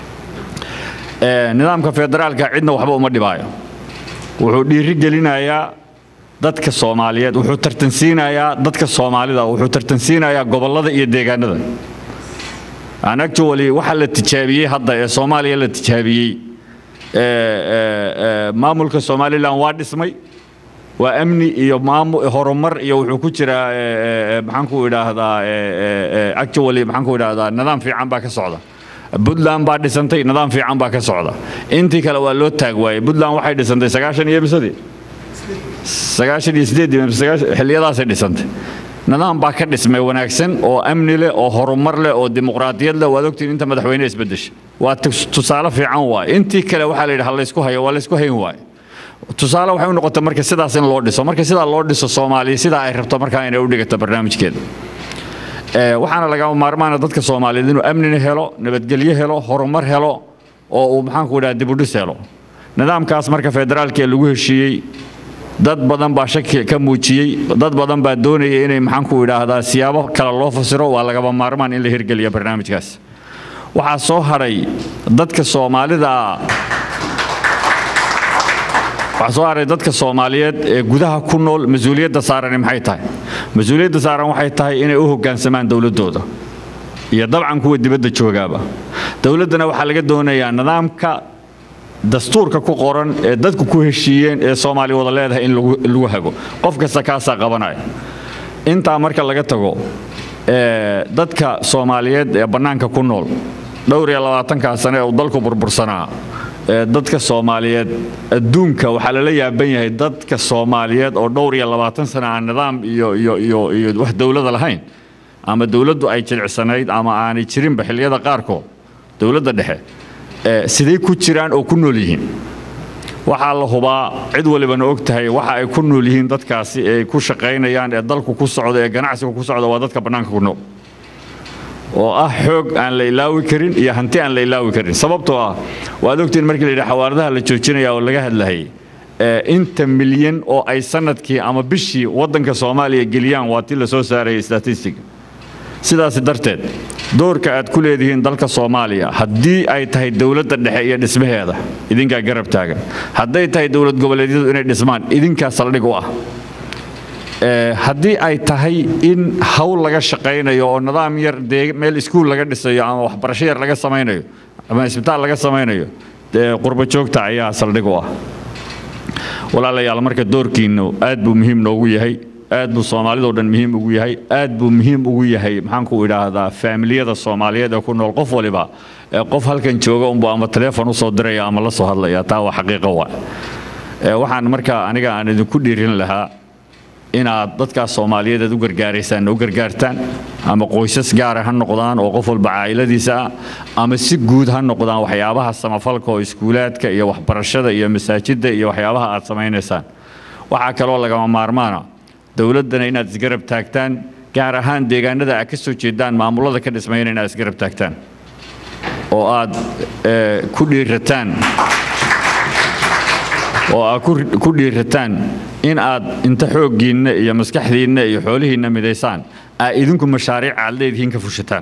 Ee, nidaamka federaalka cidna waxba uma dhibaayo wuxuu dhiiri gelinayaa dadka soomaaliyeed wuxuu tartansiinayaa dadka soomaalida wuxuu tartansiinayaa gobollada iyo deegaanada aan actually waxa la tijaabiyey hadda ee soomaaliya la tijaabiyey ee, ee, ee, maamulka somalilan waa dhismay waa amni iyo maamu horumar iyo wuxuu ku jiraa ee, ee, ee, maxaan ku idhaahdaa ee, ee, ee, actually maxaan ku idhaahdaa nidaam fiican baa ka socda puntland baa dhisantay nidaam fiican baa ka socda intii kale waa loo taag waayey puntland waxay dhisantay sagaashan iyo misadii sagaashan iyo sideeddii mise sagaashan- xilliyadaasay dhisantay nidaam baa ka dhismay wanaagsan oo amni leh oo horumar leh oo dimuqraadiyad leh waad ogtiin inta madaxweyne isbedesha waa tus- tusaale fiican waaye intii kale waxaa la yidhi ha laysku hayo waa laysku hayn waaye tusaale waxay u noqotay marka sidaas in loo dhiso marka sidaa loo dhiso soomaaliya sidaa ay rabto markaa inay u dhigato barnaamijkeeda Ee, waxaana lagama maarmaana dadka soomaaliyeed inuu amnina helo nabadgelyo helo horumar helo oo uu maxaanku idhaha dibudhis helo nidaamkaas marka federaalka ee lagu heshiiyey dad badan baa shaki ka muujiyey dad badan baa doonaya inay maxaanku idhaahdaa siyaabo kale loo fasiro waa lagama maarmaan in la hirgeliya barnaamijkaas waxaa soo hadhay dadka soomaalida waxaa soo haray dadka soomaaliyeed ee gudaha ku nool mas-uuliyadda saarani maxay tahay mas-uuliyadda saaran waxay tahay inay u hoggaansamaan dowladdooda iyo dabcan kuwa dibadda joogaaba dowladdana waxaa laga doonayaa nidaamka dastuurka ku qoran ee dadku ku heshiiyeen ee soomaali wada leedahay in lagu lagu hago qof kasta kaasaa qabanaya intaa marka laga tago ee, dadka soomaaliyeed ee bannaanka ku nool dhowr iyo labaatankaa sane ee uu dalku burbursanaa ee dadka soomaaliyeed adduunka waxaa lala yaaban yahay dadka soomaaliyeed oo dhowr iyo labaatan sane aan nidaam iyo iyo iyo iyo wax dowlada lahayn ama dowladdu ay jilicsanayd ama aanay jirinba xilliyada qaarkood dowladda dhexe ee, siday ku jiraan oo ku nool yihiin waxaa la hubaa cid walibana og tahay waxa ay ku nool yihiin dadkaasi ee ay ku shaqaynayaan ee dalku ku socda ee ganacsiga ku socda waa dadka bannaanka ku nool oo ah xoog aan la ilaawi karin iyo hanti aan la ilaawi karin sababtoo ah waad ogtiin markii la yidhi xawaaradaha la joojinaya oo laga hadlayay ee, inta milyan oo ay sanadkii ama bishii waddanka soomaaliya geliyaan waa tii la soo saarayay statistiga sidaasi darteed doorka aad ku leedihiin dalka soomaaliya haddii ay tahay dowladda dhexe iyo dhismaheeda idinkaa garab taagan hadday tahay dowlad goboleedyadu inay dhismaan idinkaa saldhig u ah Ee, haddii ay tahay in hawl laga shaqaynayo oo nidaam yar dee meel iskuul laga dhisayo ama waxbarasho yar laga samaynayo ama isbitaal laga samaynayo dee qurbo joogta ayaa saldhig u ah walaalayaal marka doorkiinnu aad buu muhiim noogu yahay aad buu soomaalidoo dhan muhiim ugu yahay aad buu muhiim ugu yahay maxaanku idhaahdaa faamiliyada soomaaliyeed ee ku nool qof waliba ee qof halkan jooga unbu ama taleefon usoo diraya ama la soo hadlaya taa waa xaqiiqo wa Ee, waxaan marka aniga aan idinku dhiirin lahaa inaad dadkaas soomaaliyeed aad u gargaaraysaan u gargaartaan ama qoysas gaara ha noqdaan oo qof walba caa'iladiisa ah ama si guud ha noqdaan waxyaabaha samafalka oo iskuulaadka iyo waxbarashada iyo masaajidda iyo waxyaabaha aad samaynaysaan waxaa kaloo lagama maarmaana dowladdana inaad isgarab taagtaan gaar ahaan deegaanada aad ka soo jeedaan maamulada ka dhismayna inaad isgarab taagtaan oo aad eh, ku dhiirataan oo aad ku- ku dhiirataan in aad inta xooggiinna iyo maskaxdiinna iyo xoolihiinna midaysaan aad idinku mashaariic aad leedihiin ka fushataan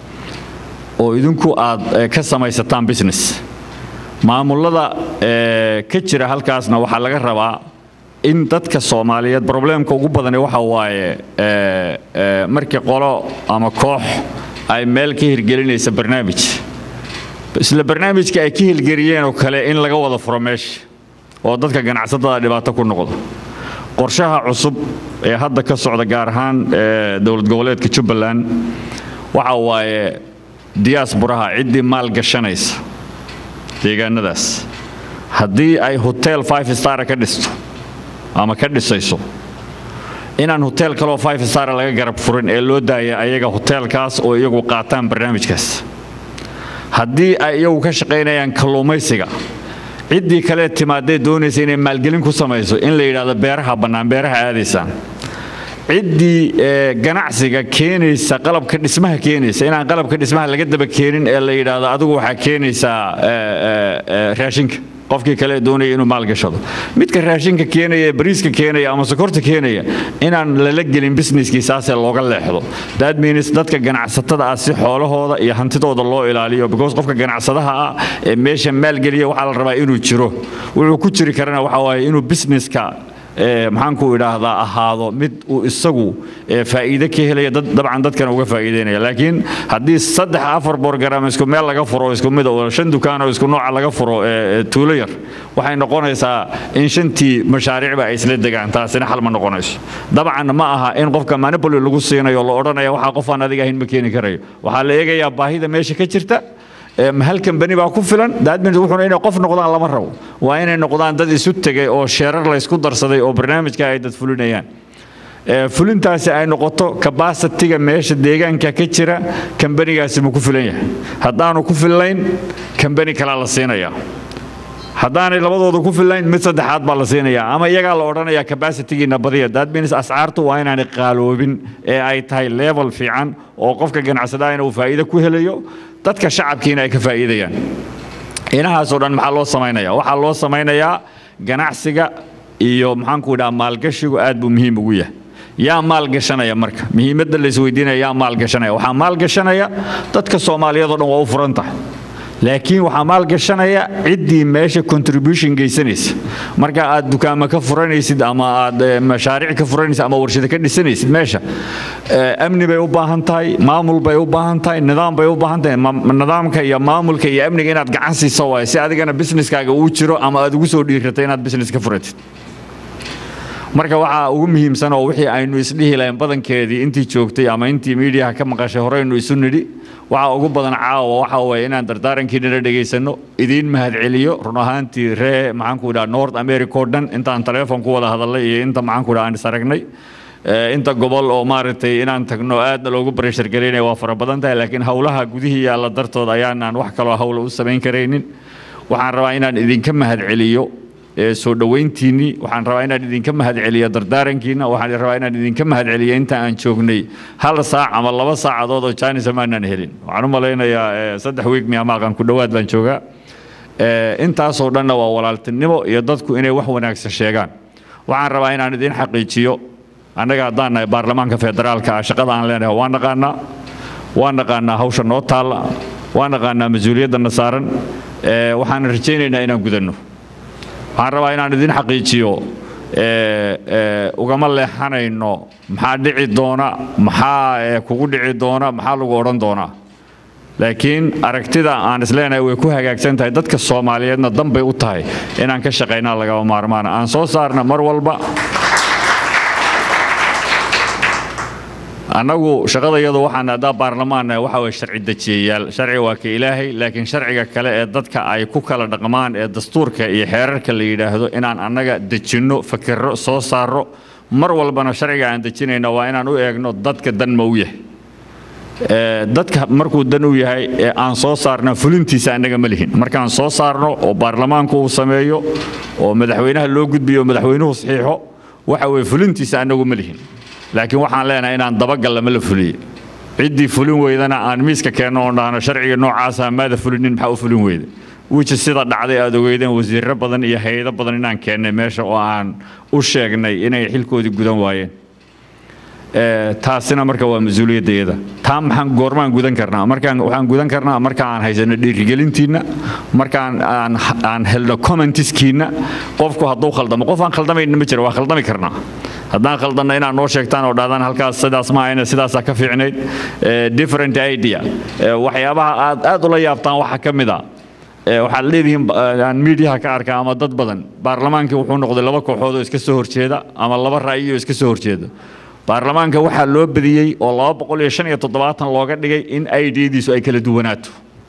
oo idinku aad eh, ka samaysataan business maamulada eh, ka jira halkaasna waxaa laga rabaa in dadka soomaaliyeed probleemka ugu badani waxa waaye eh, eh, markii qolo ama koox ay meel ka hirgelinaysa barnaamij isla barnaamijka ay ka hirgeliyeen oo kale in laga wada furo meesha oo dadka ganacsatada dhibaato ku noqdo qorshaha cusub ee hadda ka socda gaar ahaan ee, dowlad goboleedka jubbaland waxa waaye diyaasburaha ciddii maal gashanaysa deegaanadaas haddii ay hotel five star ka dhisto ama ka dhisayso inaan hotel kaloo five star laga garab furin ee loo daaya ayaga hotelkaas oo iyagu qaataan barnaamijkaas haddii ay iyagu ka shaqaynayaan kalluumaysiga ciddii kale timaadee doonaysa inay maalgelin ku samayso in la yidhaahdo beeraha bannaan beeraha aadaysaan ciddii ee, ganacsiga keenaysa qalabka dhismaha keenaysa inaan qalabka dhismaha laga daba keenin ee la yidhaahdo adigu waxaa keenaysaa ee, ee, ee, raashinka qofkii kale doonaya inuu maalgashado midka raashinka keenaya ee bariiska keenaya ama sokorta keenaya inaan lala gelin businesskii saasee looga leexdo that means dadka ganacsatada ah si xoolahooda iyo hantidooda loo ilaaliyo because qofka ganacsadaha ah ee meesha maalgeliya waxaa la rabaa inuu jiro wuxuu ku jiri karana waxa waaye inuu businesska ee, maxaanku idhaahdaa ahaado mid uu isagu ee, faa'iide ka helaya dad dabcan dadkan uga faa'iideynaya laakiin haddii saddex afar borgaram isku meel laga furo oo isku mid oo shan dukaan oo isku nooca laga furo ee, ee, tuulo yar waxay noqonaysaa in shantii mashaariicba ay isla degaan taasina xal ma noqonayso dabcan ma aha in qofka manipoli lagu siinayo la odhanaya waxaa qof aan adiga ahayn ma keeni karayo waxaa la eegayaa baahida meesha ka jirta ee, ma hal kambani baa ku filan daadmin wuxuuna inay qof noqdaan lama rabo waa inay noqdaan dad isu tegay oo sheerar la isku darsaday oo barnaamijka ay dad fulinayaan ee, fulintaasi ay noqoto kabasitiga meesha deegaanka ka jira kambanigaasi ma ku filan yahay haddaanu ku fillayn kambani kalaa la siinayaa haddaanay labadooda ku fillayn mid saddexaad baa la siinayaa ama iyagaa la odhanayaa kabasitigiina badiya that means ascaartu waa inaanay qaaloobin ee ay tahay level fiican oo qofka ganacsadaana uu faa'iido ku helayo dadka shacabkiina ay ka faa'iidayaan inahaasoo dhan maxaa loo samaynayaa waxaa loo samaynayaa ganacsiga iyo maxaanku idhaha maalgashigu aad buu muhiim ugu yahay yaa maalgashanaya marka muhiimadda la isweydiinaya yaa maalgashanaya waxaa maalgashanaya dadka soomaaliyeed oo dhan waa u furan tahay laakiin waxaa maalgashanaya ciddii meesha contribution geysanaysa marka aad dukaamo ka furanaysid ama aad eh, mashaariic ka furanaysid ama warshado ka dhisanaysid meesha eh, amni bay u baahan tahay maamul bay u baahan tahay nidaam bay u baahan tahay Ma- nidaamka iyo maamulka iyo amniga inaad gacan siiso waaye si adigana businesskaaga uu jiro ama aad ugu soo dhiiratay inaad business ka furatid marka waxaa ugu muhiimsan oo wixii aynu isdhihi lahayn badankeedii intii joogtay ama intii miidiyaha ka maqashay horeynu isu nidhi waxaa ugu badan caawa waxa weeye inaan dardaarankiinana dhegaysanno idiin mahadceliyo run ahaantii ree maxaanku idhaha north america oo dhan intaan taleefon ku wada hadalnay iyo inta maxaanku idhaha aan is aragnay Eh, inta gobol oo maaragtay inaan tagno aadna loogu bareshar garaynaya waa fara badan tahay laakiin howlaha gudihii yaalla dartood ayaanaan wax kaloo hawla u samayn karaynin waxaan rabaa inaan idinka mahadceliyo ee soo dhoweyntiinnii waxaan rabaa inaan idinka mahadceliyo dardaarankiina waxaan rabaa inaan idinka mahadceliyo inta aan joognay hal saac ama laba saacadood oo jaanisa maanaan helin waxaan u malaynayaa eh, saddex wiig miya maaqan ku dhowaad baan joogaa Eh, intaasoo dhanna waa walaaltinimo iyo dadku inay wax wanaagsan sheegaan waxaan rabaa inaan idin xaqiijiyo annaga haddaan nahay baarlamaanka federaalka ah shaqada aan leenahay waan naqaanaa waan naqaanaa hawsha noo taalla waan naqaanaa mas-uuliyadana saaran Eh, waxaan rajaynaynaa inaan gudanno waxaan rabaa inaan idin xaqiijiyo eh, eh, ugama leexanayno maxaa dhici doona maxaa eh, kugu dhici doona maxaa lagu odhan doonaa laakiin aragtida aan isleenahay way ku hagaagsan tahay dadka soomaaliyeedna dan bay u tahay inaan ka shaqaynaa lagama maarmaana aan soo saarna mar walba annagu shaqadayadu waxaan haddaa baarlamaanna waxa weye sharci dejiyayaal sharci waa ka ilaahay laakiin sharciga kale ee dadka ay ku kala dhaqmaan ee dastuurka iyo xeerarka la yidhaahdo inaan annaga dejinno fakirro soo saarro mar walbana sharciga aan dejinayna waa inaan u eegno dadka dan ma u yahay Ee, dadka markuu dan u yahay ee aan soo saarna fulintiisa annaga ma lihin markaan soo saarno oo baarlamaanku uu sameeyo oo madaxweynaha loo gudbiyo oo madaxweynuhu saxiixo waxa weye fulintiisa annagu ma lihin laakiin waxaan leenahay inaan dabagal lama la fuliye ciddii fulin weydana aan miiska keenno oon dhahno sharciga noocaasa maada fulinin maxaa u fulin weyda wiji sida dhacday aad ogeydeen wasiirro badan iyo hay-ado badan inaan keennay meesha oo aan u sheegnay inay xilkoodii gudan waayeen Ee, taasina marka waa mas-uuliyaddeeda taa maxaan goormaan gudan karnaa markaan waxaan gudan karnaa marka aan haysano dhiirigelintiinna markaan aan aan helno commentiskiinna qofku hadduu khaldamo qof aan khaldamayna ma jiro waa khaldami karnaa haddaan khaldanno inaad noo sheegtaan oo dhahdaan halkaas sidaas ma ahayna sidaasaa ka fiicnayd Ee, different idea Ee, waxyaabaha aad aad ula yaabtaan waxaa ka mid a Ee, waxaad leedihiin ba- aan miidiyaha ka arkaa ama dad badan baarlamaankii wuxuu noqday laba kooxood oo iska soo horjeeda ama laba ra'yi oo iska soo horjeeda baarlamaanka waxaa loo badiyey oo laba boqol iyo shan iyo toddobaatan looga dhigay in iddiisu ay kala duwanaato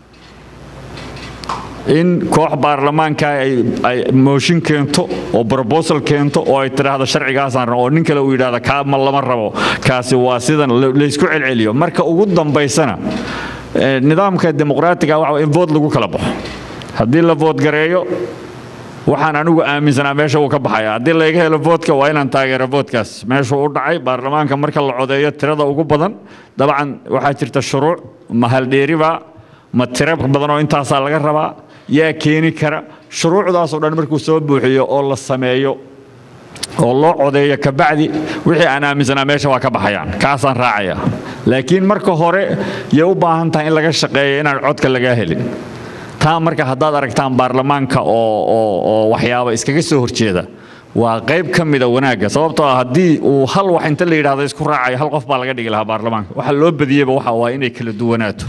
in koox baarlamaanka ay ay mooshin keento oo proposal keento oo ay tidhaahdo sharcigaasaan rabo oo nin kale uu yidhaahdo kaa ma lama rabo kaasi waa sidan la- laysku celceliyo marka ugu dambaysana eh, nidaamka dimuqraatiga waxa in vood lagu kala baxo haddii la vood gareeyo waxaan anigu aaminsanaa meesha uu ka baxaya haddii laga helo voodka waa inaan taageero voodkaas meeshuu u dhacay baarlamaanka marka la codeeyo tirada ugu badan dabcan waxaa jirta shuruuc ma haldheeriba ma tiro badan oo intaasaa laga rabaa yaa keeni kara shuruucdaasoo dhan markuu soo buuxiyo oo la sameeyo oo loo codeeyo kabacdi wixii aan aaminsanaa meesha waa ka baxayaan kaasaan raacaya laakiin marka hore yay u baahan tahay in laga shaqeeyo inaan codka lagaa helin taa marka haddaad aragtaan baarlamaanka oo oo oo waxyaaba iskaga soo horjeeda waa qayb ka mida wanaagga sababtoo ah haddii uu hal wax inta la yidhaahdo isku raacayo hal qof baa laga dhigi lahaa baarlamaanka waxa loo badiyeyba waxa waa inay kala duwanaato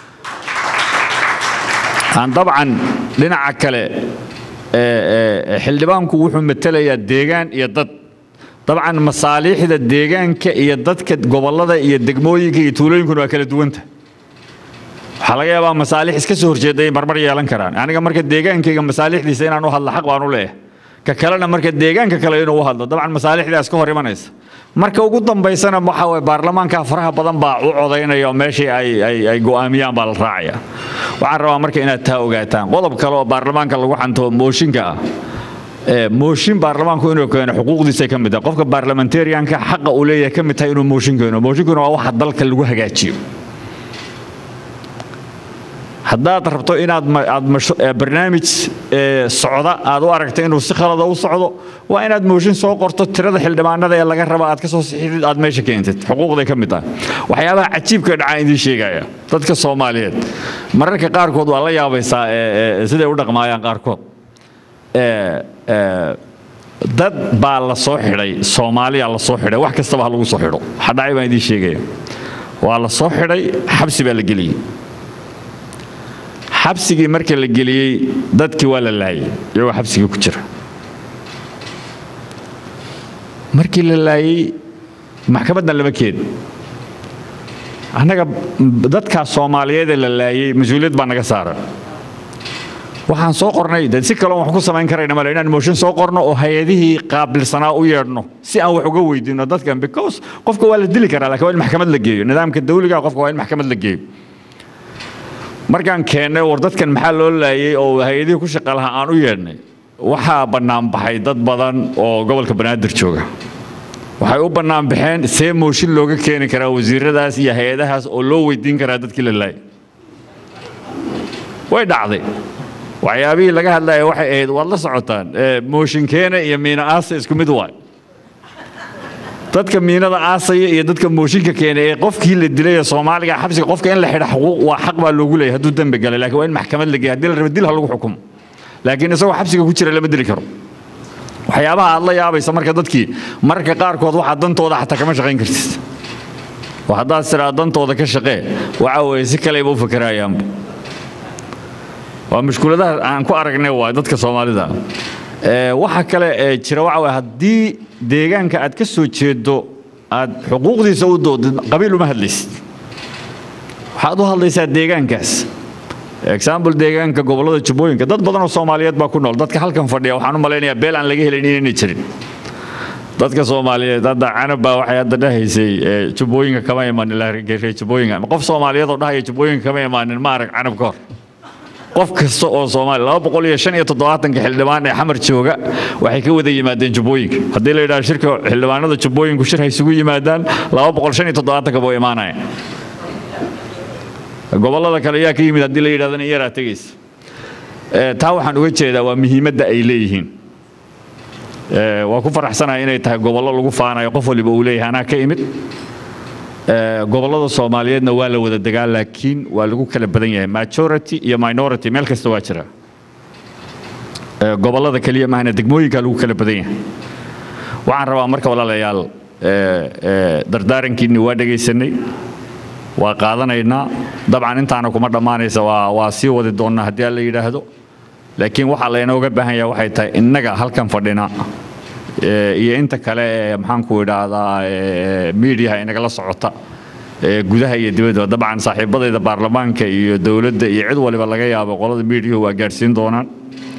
aan dabcan dhinaca kale ee, ee, xildhibaanku wuxuu matelayaa deegaan iyo dad dabcan masaaliixda deegaanka iyo dadka gobollada iyo degmooyinka iyo tuulooyinkuna waa kala duwanta waxaa laga yaabaa masaalix iska soo horjeeda ay marmar yeelan karaan aniga marka deegaankayga masaalixdiisa inaan u hadlo xaq baan u leeyahay ka kalena marka deegaanka kale inuu u hadlo dabcan masaalixdaas ka hor imanaysa marka ugu dambaysana waxa waye baarlamaanka faraha badan baa u codaynaya oo meeshii ay ay ay go'aamiyaan baa la raacaya waxaan rabaa marka inaad taa ogaataan qodob kale oo baarlamaanka lagu xanto mooshinka ah ee mooshin baarlamaanku inuu keeno xuquuqdiisa ka mid ah qofka baarlamentarianka xaqa uu leeyahay ka mid tahay inuu mooshin keeno mooshinkuna waa waxa dalka lagu hagaajiyo haddaad rabto inaad ma- aad masho- ee, barnaamij ee, socda aad u aragto inuu si khalada u socdo waa inaad mooshin soo qorto tirada xildhibaanada ee laga raba aad ka soo sixidid aad meesha keentid xuquuqday ka mid tahay waxyaabaha cajiibka dhacaa idiin sheegaya dadka soomaaliyeed mararka qaarkood waa la yaabaysaa ee, ee, siday u dhaqmaayaan qaarkood ee, ee, dad baa la soo xidhay soomaaliya la soo xidhay wax kastaba ha lagu soo xidho waxa dhacay baan idiin sheegaya waa la soo xidhay xabsi baa la geliyey xabsigii marka la geliyey dadkii waa la laayay iyagoo xabsigii ku jira markii la laayay maxkamaddan lama keen annaga dadkaa soomaaliyeed ee la laayay mas-uuliyad baa naga saaran waxaan soo qornay de si kaloon wax ku samayn karayna male inaan mooshin soo qorno oo hay-adihii qaabilsanaa u yeedhno si aan wax uga weydiino dadkan because qofka waa la dili karaa laakiin waa in maxkamad la geeyo nidaamka dawliga qofka waa in maxkamad la geeyo markaan keennay war dadkan maxaa loo laayay oo hay-adihii ku shaqa lahaa aan u yeedhnay waxaa bannaan baxay dad badan oo gobolka banaadir jooga waxay u bannaan baxeen see mooshin looga keeni karaa wasiiradaas iyo hay-adahaas oo loo weydiin karaa dadkii la laayay way dhacday waxyaabihii laga hadlaya waxay ahayd waad la socotaan ee, mooshinkeena iyo miina aasa isku mid waay dadka miinada aasaya iyo dadka mooshinka keena ee qofkii la dilay ee soomaaliga xabsiga qofka in la xidha xuquuq waa xaq baa loogu leeyahay hadduu dembi galay laakiin waa in maxkamad la geeya haddii la rabo dil ha lagu xukumo laakiin isagoo xabsiga ku jira lama dili karo waxyaabaha aad la yaabaysa marka dadkii mararka qaarkood waxaa dantooda xataa kama shaqayn kartid oo haddaad tiraa dantooda ka shaqee waxa weeye si kaleba u fakerayaanba waa mushkuladaha aan ku aragnay waa dadka soomaalida Ee, waxa kale ee jira waxa waye haddii deegaanka aad ka soo jeedo aad xuquuqdiisa u doodid qabiil uma hadlaysid waxaad u hadlaysaa deegaankaas example deegaanka gobollada jubbooyinka dad badan oo soomaaliyeed baa ku nool dadka halkan fadhiya waxaan u malaynayaa beel aan laga helin inaynay jirin dadka soomaaliyeed hadda canab baa waxay hadda dhahaysay ee, jubbooyinka kama imaanin la reer jubbooyinka qof soomaaliyeed oo dhahaya jubbooyinka kama imaanin ma arag canab ka hor qof kasta oo soomaali laba boqol iyo shan iyo toddobaatanka xildhibaan ee xamar jooga waxay ka wada yimaadeen jubbooyinka haddii la yidhaha shirka xildhibaanada jubbooyinku shir ha isugu yimaadaan laba boqol shan iyo toddobaatanka buu imaanaya gobollada kale ayaa ka yimid haddii la yidhahdana iyaraa tegaysa Ee, taa waxaan uga jeedaa waa muhiimadda ay leeyihiin Ee, waa ku faraxsanahay inay tahay gobollo lagu faanayo qof waliba uu leeyahay anaa ka imid Ee, gobollada soomaaliyeedna waa la wada degaa laakiin waa lagu kala badan yahay majority iyo minority meel kasta waa jira Ee, gobollada keliya maahana degmooyinka lagu kala badan yahay waxaan rabaa marka walaalayaal ee, ee, dardaarankiinni waa dhegaysanay waa qaadanaynaa dabcan intaana kuma dhammaanaysa waa waa sii wadi doonnaa haddii aan la yidhaahdo laakiin waxaa laynooga baahan yahay waxay tahay innaga halkan fadhina ee, iyo inta kale ee maxaanku idhaahdaa ee, miidiyaha inagala socota ee, gudaha iyo dibadda dabcan saaxiibadayda baarlamaanka iyo dowladda iyo cid waliba laga yaabo qolada miidiyuhu waa gaadhsiin doonaan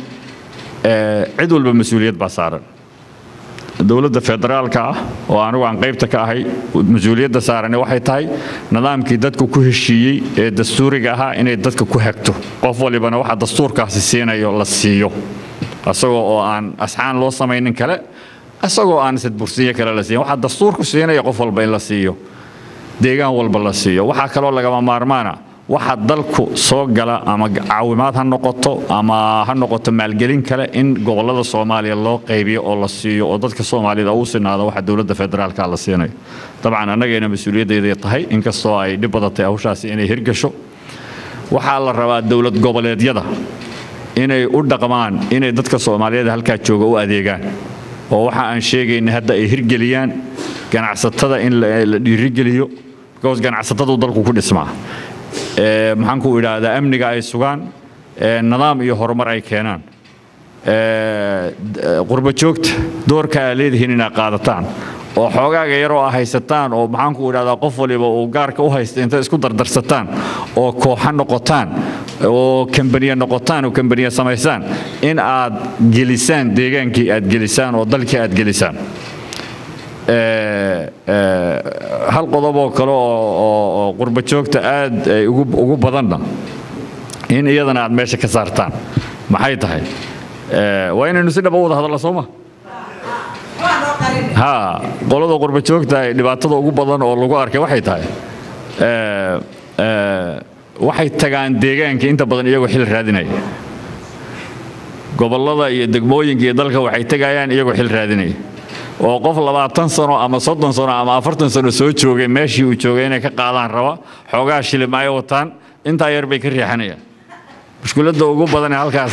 Ee, cid walba mas-uuliyad baa saaran dowladda federaalka ah oo anigu aan qaybta ka ahay mas-uuliyadda saarani waxay tahay nidaamkii dadku ku heshiiyey ee dastuuriga ahaa inay dadka ku hagto qof walibana waxa dastuurkaasi siinayo la siiyo asagoo oo aan asxaan loo samaynin kale asagoo aan sadbursiyo kale la siiyin waxaa dastuurku siinaya qof walba in la siiyo deegaan walba la siiyo waxaa kaloo lagama maarmaana waxa dalku soo gala ama caawimaad ha noqoto ama ha noqoto maalgelin kale in gobollada soomaaliya loo qaybiyo oo la siiyo oo dadka soomaalida u sinaado waxa dowladda federaalka la siinayo dabcan annagayna mas-uuliyaddeeday tahay inkastoo ay dhib badatay hawshaasi inay hirgasho waxaa la rabaa dowlad goboleedyada inay u dhaqmaan inay dadka soomaaliyeed halkaa jooga u adeegaan oo waxa aan sheegaynay hadda ay hirgeliyaan ganacsatada in la la dhiirigeliyo because ganacsatadu dalku ku dhismaa Ee, maxaan ku idhaahdaa amniga ay sugaan ee, nidaam iyo horumar ay keenaan Ee, d- ee, qurbo joogta doorka aa leedihiin inaad qaadataan oo xoogaaga yaroo aa haysataan oo maxaan ku idhahdaa qof waliba uu gaarka u haysta inta isku dardarsataan oo kooxa noqotaan oo kambaniya noqotaan oo kambaniya samaysaan in aad gelisaan deegaankii aad gelisaan oo dalkii aad gelisaan ee, ee, hal qodob oo kale oo oo- oo qurba joogta aad ay ugu ugu badanna in iyadana aad meesha ka saartaan maxay tahay Ee, waa inaynu si dhaba u wada hadalla soo ma ha qolada qurba joogta ay dhibaatada ugu badan oo lagu arkay waxay tahay ee, ee, waxay tagaan deegaanka inta badan iyagoo xil raadinaya gobollada iyo degmooyinka iyo dalka waxay tegayaan iyagoo xil raadinaya oo qof labaatan sano ama soddon sano ama afartan sano soo joogay meeshii uu joogay inay ka qaadaan raba xoogaa shilim ay wataan intaa yar bay ka riixanayaan mushkiladda ugu badan ee halkaas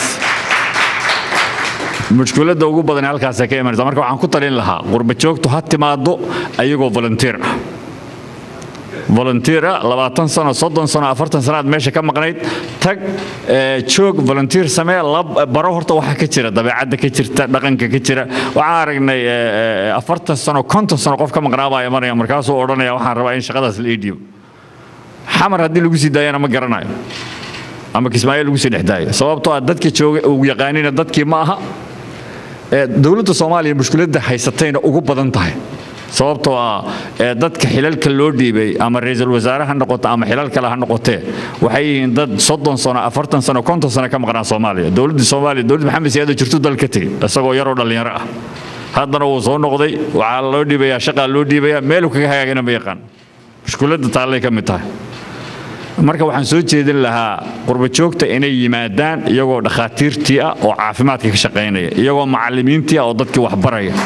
mushkiladda ugu badan ee halkaasay ka imanaysa marka waxaan ku talin lahaa qurba joogtu ha timaado ayagoo volunteer ah volunteer ah labaatan sano soddon sano afartan sano aad meesha ka maqnayd tag ee, joog volunteer samee lab baro horta waxa ka jira dabeecadda ka jirta dhaqanka ka jira waxaan aragnay ee, ee, afartan sano konton sano qof ka maqnaa baa imanaya markaasuu odhanaya waxaan rabaa in shaqadaas la ii dhiibo xamar haddii lagu sii daayana ma garanayo ama kismaayo lagu sii dhex daayo sababtoo ah dadka jooga uu yaqaanina dadkii ma aha ee, dowladda soomaaliya mushkiladda haysatayna ugu badan tahay sababtoo ah ee, dadka xilalka loo dhiibay ama ra'iisul wasaare ha noqoto ama xilal kale ha noqotee waxay yihiin dad soddon sano afartan sano konton sano ka maqnaa soomaaliya dowladda soomaaliya dowladda maxamed siyaado jirtu dal ka tegey isagoo yaroo dhallinyaro ah haddana wuu soo noqday waxaa loo dhiibayaa shaqaa loo dhiibayaa meeluu kaga hagaagana ma yaqaan mushkiladda taallay ka mid tahay marka waxaan soo jeedin lahaa qurba joogta inay yimaadaan iyagoo dhakhaatiirtii ah oo caafimaadka ka shaqaynaya iyagoo macallimiintii ah oo dadkii wax baraya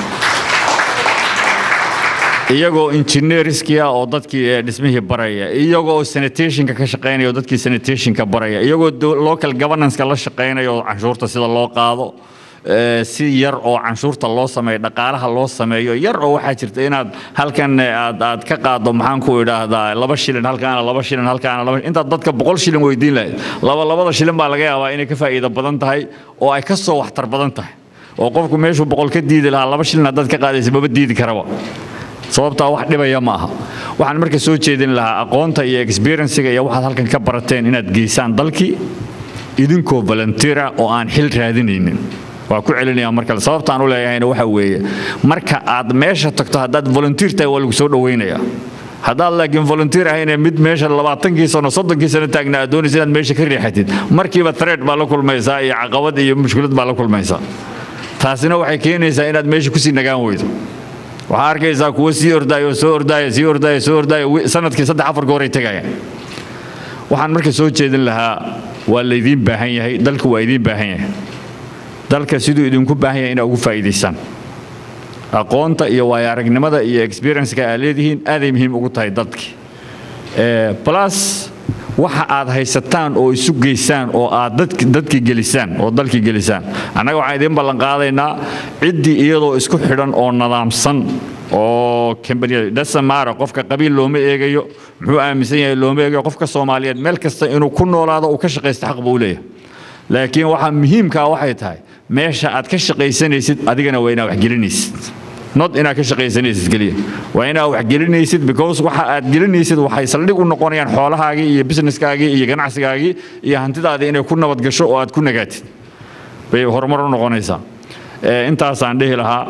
iyagoo injineeriskii ah oo dadkii eh, dhismihii baraya iyagoo sanitationka ka shaqaynaya oo dadkii sanitationka baraya iyagoo do- local governance-ka la shaqaynaya oo canshuurta sida loo qaado eh, si yar oo canshuurta loo sameeyo dhaqaalaha loo sameeyo yar oo waxaa jirta inaad halkan eh, aad aad ka qaado maxaan ku idhaahdaa laba shilin halkaana laba shilin halkaana laba intaad dadka boqol shilin weydiin lahayd laba labada shilin baa laga yaabaa inay ka faa'iido badan tahay oo ay ka soo waxtar badan tahay oo qofku meeshuu boqol ka diidi lahaa laba shilin haddaad ka qaadaysa maba diidi karaba sababtaa wax dhibaya ma aha waxaan marka soo jeedin lahaa aqoonta iyo experiencega iyo waxaad halkan ka barateen inaad geysaan dalkii idinkoo volunteera oo aan xil raadinaynin waa ku celinaya mar kale sababtaan u leeyahayna waxa weeye marka aad meesha tagto haddaad volunteer tahay waa lagu soo dhowaynayaa haddaad laakiin volunteer ahayne mid meesha labaatankii sano soddonkii sano taagna aad doonaysa inaad meesha ka riixatid markiiba threat baa la kulmaysaa iyo caqabad iyo mushkilad baa la kulmaysaa taasina waxay keenaysaa inaad meesha kusii nagaan weydo waxaa arkaysaa kuwo sii ordaayo soo ordaaya sii ordaaya soo ordaaya wi- sanadkii saddex afar gooray tegayaan waxaan marka soo jeedin lahaa waa laydiin baahan yahay dalka waa idiin baahan yahay dalka siduu idinku baahan yahay inaa ugu faa'iidaysaan aqoonta iyo waayo aragnimada iyo experience-ka aad leedihiin aaday muhiim ugu tahay dadki Eh, plus waxa aad haysataan oo isu geysaan oo aad dadki dadki gelisaan oo dalki gelisaan annaga waxaan idiin ballan qaadaynaa ciddii iyadoo isku xidhan oo nadaamsan oo kambaniya dhasamaara qofka qabiil looma eegayo muxuu aaminsan yahay looma eegayo qofka soomaaliyeed meel kasta inuu ku noolaado uu ka shaqaysto xaq buu u leeyahay laakiin waxaa muhiimka ah waxay tahay meesha aad ka shaqaysanaysid adigana waa inaad wax gelinaysid not inaad ka shaqaysanaysid keliya waa inaad wax gelinaysid because waxa aad gelinaysid waxay saldhig u noqonayaan xoolahaagii iyo businesskaagii iyo ganacsigaagii iyo hantidaadii inay ku nabad gasho oo aad ku nagaatid bay horumar u noqonaysaa Eh, intaasaan dhihi lahaa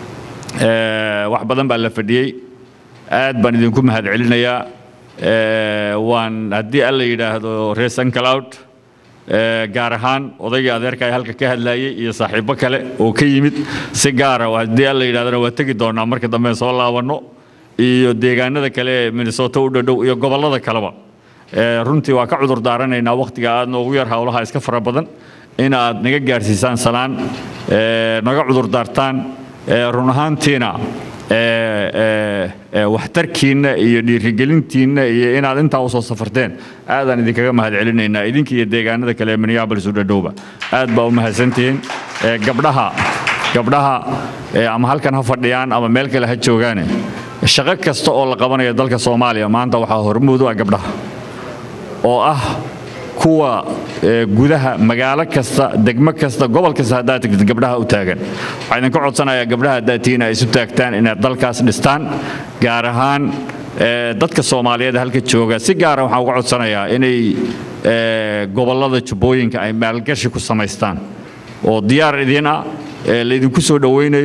Eh, wax badan baa la fadhiyey aad baan idinku mahadcelinayaa Eh, waan haddii alla yidhaahdo reer sancloud Eh, gaar ahaan odaygii adeerka ee halka ka hadlayay iyo saaxiibo kale oo ka yimid si gaara waa- haddii alla yidhahdana waa tegi doonaa marka dambe soo laabanno iyo deegaanada kale ee minnesota u dhadhow iyo gobollada kaleba Eh, runtii waa ka cudur daaranaynaa wakhtiga aad noogu yar howlaha iska fara badan in aad naga gaarsiisaan salaan eh, naga cudur daartaan eh, run ahaantiina eh, eh, eh, waxtarkiinna iyo dhiirigelintiinna iyo inaad intaa usoo safarteen aadaan idinkaga mahadcelinaynaa idinka iyo deegaanada kale ee minneapolis u dhadhowba aad baa u mahadsantihiin Eh, gabdhaha gabdhaha eh, ama halkan ha fadhiyaan ama meel kale ha joogaane shaqo kasta oo la qabanayo dalka soomaaliya maanta waxaa hormuud u ah gabdhaha oo ah kuwa eh, gudaha magaalo kasta degmo kasta gobol kasta haddaad tegtid gabdhaha u taagan waxaa idinka codsanayaa gabdhaha haddaad tihiin ay isu taagtaan inaad dalkaas dhistaan gaar ahaan eh, dadka soomaaliyeed halka jooga si gaara waxaan uga codsanayaa inay eh, gobollada jubbooyinka ay maalgashi ku samaystaan oo diyaar idin ah ee laydinku soo dhowaynayo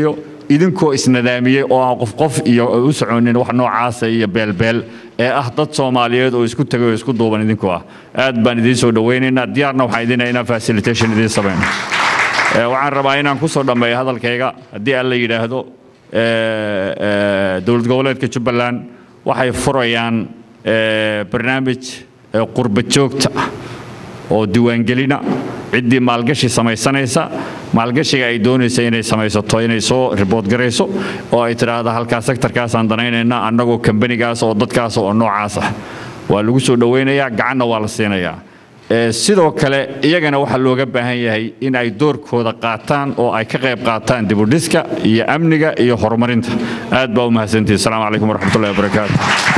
idinkoo isnadaamiyey oo aan qof qof iyo u soconin wax noocaasa iyo beelbeel ee ah dad soomaaliyeed oo isku tegay oo isku duuban idinkoo ah aad baan idiin soo dhowaynaynaa diyaarna waxaan idinaa inaan facilitation idiin samayno Ee, waxaan rabaa inaan ku soo dhammeeyo hadalkayga haddii aan la yidhaahdo ee, ee, dowlad goboleedka jubbaland waxay furayaan ee, barnaamij ee, qurba joogta ah oo diiwaangelina ciddii maalgashi samaysanaysa maalgashiga ay doonaysa inay samaysato inay soo ribood garayso oo ay tidhaahda halkaa sektarkaasaan danaynaynaa annagoo kambanigaas oo dadkaas oo noocaas ah waa lagu soo dhowaynayaa gacanna waa la siinayaa Ee, sidoo kale iyagana waxaa looga baahan yahay in ay doorkooda qaataan oo ay ka qayb qaataan dibudhiska iyo amniga iyo horumarinta aad baa u mahadsantihin asalaamu calaykum waraxmatullahi wabarakaatu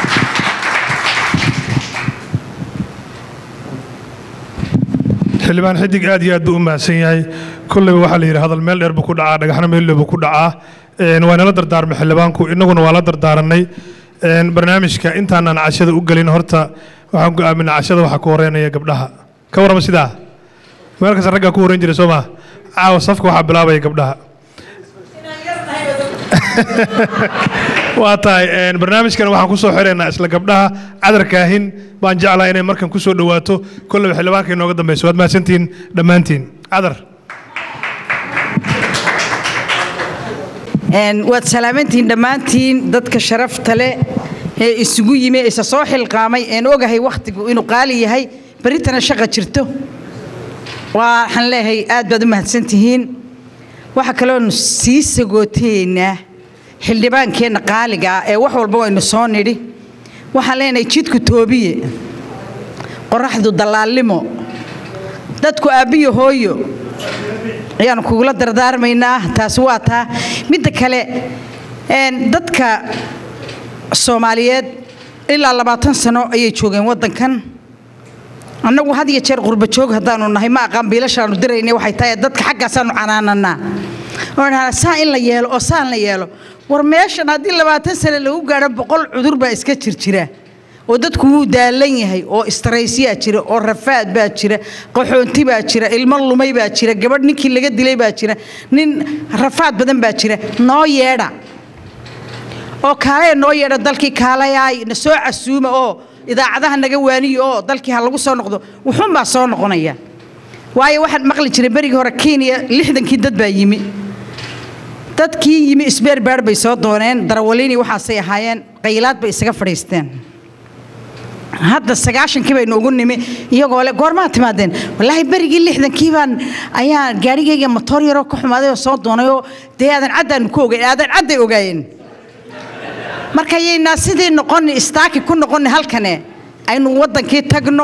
xildhibaan xidig aad iyo aad buu u mahadsan yahay kolleyba waxaa la yidhi hadal meel dheer buu ku dhacaa dhagaxna meel dheer buu ku dhacaa Een, waa nala dardaarmay xildhibaanku innaguna waa la dardaaranay Een, barnaamijka intaanaan cashada u gelin horta waxaan go'aaminaa cashada waxaa ku horeynaya gabdhaha ka warrama sidaa meel kasta raggaa ku horreyn jiray soo maa caawa safka waxaa bilaabaya gabdhaha waa tahay een, barnaamijkan waxaan ku soo xireynaa isla gabdhaha cadarkaahin baan jeclaa inay markan ku soo dhowaato kolleyba xildhibaanka inooga dambeyso waad mahadsantihiin dhammaantiin cadar Een, waad salaamantihiin dhammaantiin dadka sharafta leh ee isugu yimi ee isa soo xilqaamay een ogahay wakhtigu inuu qaali yahay beritana shaqa jirto waxaan leeyahay aad baad u mahadsantihiin waxaa kaloonu sii sagootayeynaa xildhibaankeenna qaaliga ah ee wax walba waynu soo nidhi waxaan leenahay jidku toobiye qoraxdu dallaalnimo dadku aabbiyo hooyo ayaanu kugula dardaarmaynaa taasi waa taa midda kale een, dadka soomaaliyeed ilaa labaatan sano ayay joogeen waddankan annagu had iyo jeer qurba joog haddaanu nahay ma aqaan biilashaanu diraynay waxay tahay dadka xaggaasaanu canaananaa oo dhahaa saa in la yeelo oo saan la yeelo war meeshan haddii labaatan sano lagu gaadho boqol cudur baa iska jirjira oo dadku wuu daalan yahay oo istaraysyaa jira oo rafaad baa jira qaxoonti baa jira ilmo lumay baa jira gabadh ninkii laga dilay baa jira nin rafaad badan baa jira noo yeedha oo kaalaya noo yeedha dalkii kaalayaay na soo casuuma oo idaacadaha naga waaniyo oo dalkii ha lagu soo noqdo wuxuunbaa soo noqonaya waayo waxaan maqli jiray berigii hore kenya lixdankii dad baa yimi dadkii yimi isbeerbaar bay soo dooneen darawaliini waxaasay ahaayeen qaylaad bay isaga fadhiisteen hadda sagaashankii baynu ugu nimi iyagoo le goormaa timaadeen wallaahi berigii lixdankii baan ayaa gaarigayga motoor yaroo ka xumaaday oo soo doonay oo dee aadan caddaanu ku ogeyn aadan cadday ogaayeen marka yaynaa sidii noqoni istaaki ku noqoni halkane aynu waddankii tagno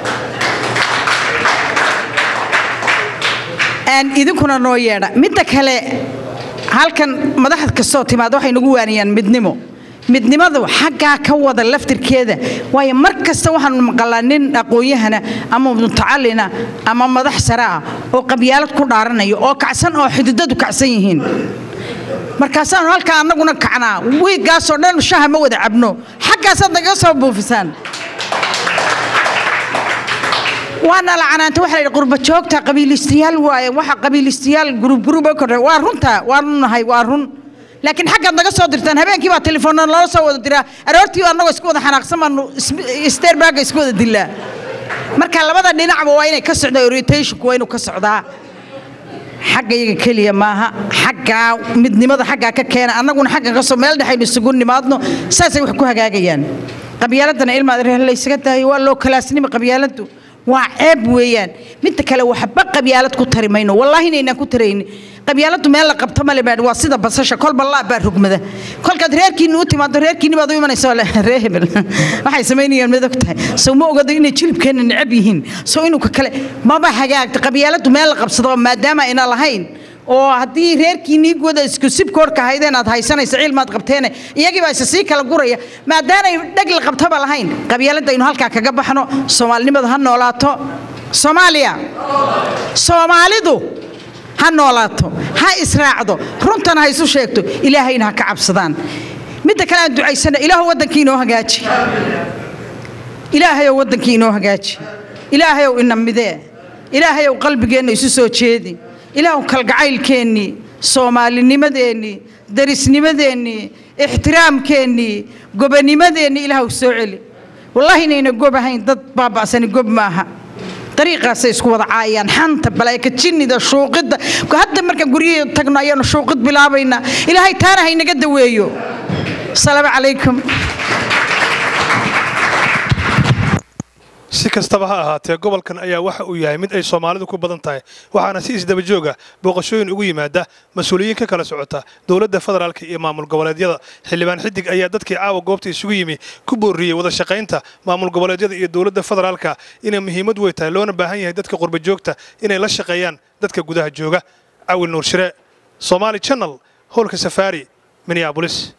Een, idinkuna noo yeedha midda kale halkan madaxda kastoo timaada waxay nagu waaniyaan midnimo midnimadu xaggaa ka wada laftirkeeda waayo mar kasta waxaanu maqalaa nin aqoon-yahana ama mutacalina ama madax sare ah oo qabyaalad ku dhaaranaya oo kacsan oo xididadu kacsan yihiin markaasaanu halkaa annaguna kacnaa wiiggaasoo dhan shaha ma wada cabno xaggaasaad naga soo buufisaan waana la canaanta waxa la yidhi qurba joogta qabiilistayaal waaye waxa qabiilistayaal gurub gurub oo kordhay waa runta waanu nahay waa run laakiin xaggaad naga soo dirtaan habeenkii baa telefoonna loola soo wada diraa aroortii annagoo isku wada xanaaqsan baanu isteerbaaga isku wada dilaa marka labada dhinacba waa inay ka socdaa orientationku waa inuu ka socdaa xagga iyaga keliya maaha xaggaa midnimada xaggaa ka keena annaguna xaggan ka soo meel dhexaynu isugu nimaadno saasay wax ku hagaagayaan qabyaaladana ilmaad reer la ysaga daayo waa loo kalaasnimi qabyaaladdu waa ceeb weeyaan midda kale waxba qabyaalad ku tari mayno wallaahi inaynaan ku taraynin qabyaaladdu meel la qabto male baa waa sida basasha kolba laa baa rugmada kolkaad reerkiinni u timaado reerkiinni baad u imanaysa le ree hebel waxay samaynayaan mid og tahay sow ma ogado inay jilibkeenna necab yihiin sow inuu ka kale maba hagaagta qabyaaladdu meel la qabsado maadaama ayna lahayn oo haddii reerkiinnii guda isku sibkoorka ahaydeen aad haysanaysa cilmaad qabteene iyagii baa isa sii kala guraya maadaanay dheg la qabtaba lahayn qabyaaladda aynu halkaa kaga baxno soomaalinimadu ha noolaato soomaaliya soomaalidu ha noolaato ha israacdo runtana ha isu sheegto ilaahayna ha ka cabsadaan midda kale aan ducaysana ilaahu waddankii inoo hagaaji ilaahayow waddankii inoo hagaaji ilaahayow ina midee ilaahayow qalbigeenna isu soo jeedi ilaahu kalgacaylkeennii soomaalinimadeennii darisnimadeennii ixtiraamkeennii gobanimadeennii ilaahw soo celi wallaahi inayna gob ahayn dad baaba'sani gob maaha dariiqaasay isku wada caayaan xanta balaayka jinnida shuuqidda hadda markaan guryahii tagno ayaanu shuuqid bilaabaynaa ilaahay taana haynaga daweeyo asalaamu calaykum si kastaba ha ahaatee gobolkan ayaa waxa uu yahay mid ay soomaalidu ku badan tahay waxaana si isdaba jooga booqashooyin ugu yimaada mas-uuliyiin ka kala socota dowladda federaalka iyo maamul goboleedyada xildhibaan xidig ayaa dadkii caawa goobta isugu yimi ku booriyey wada shaqaynta maamul goboleedyada iyo dowladda federaalka inay muhiimad wey tahay loona baahan yahay dadka qurba joogta inay la shaqeeyaan dadka gudaha jooga cawil nuur shire somaali channel howlka safaari minneabolis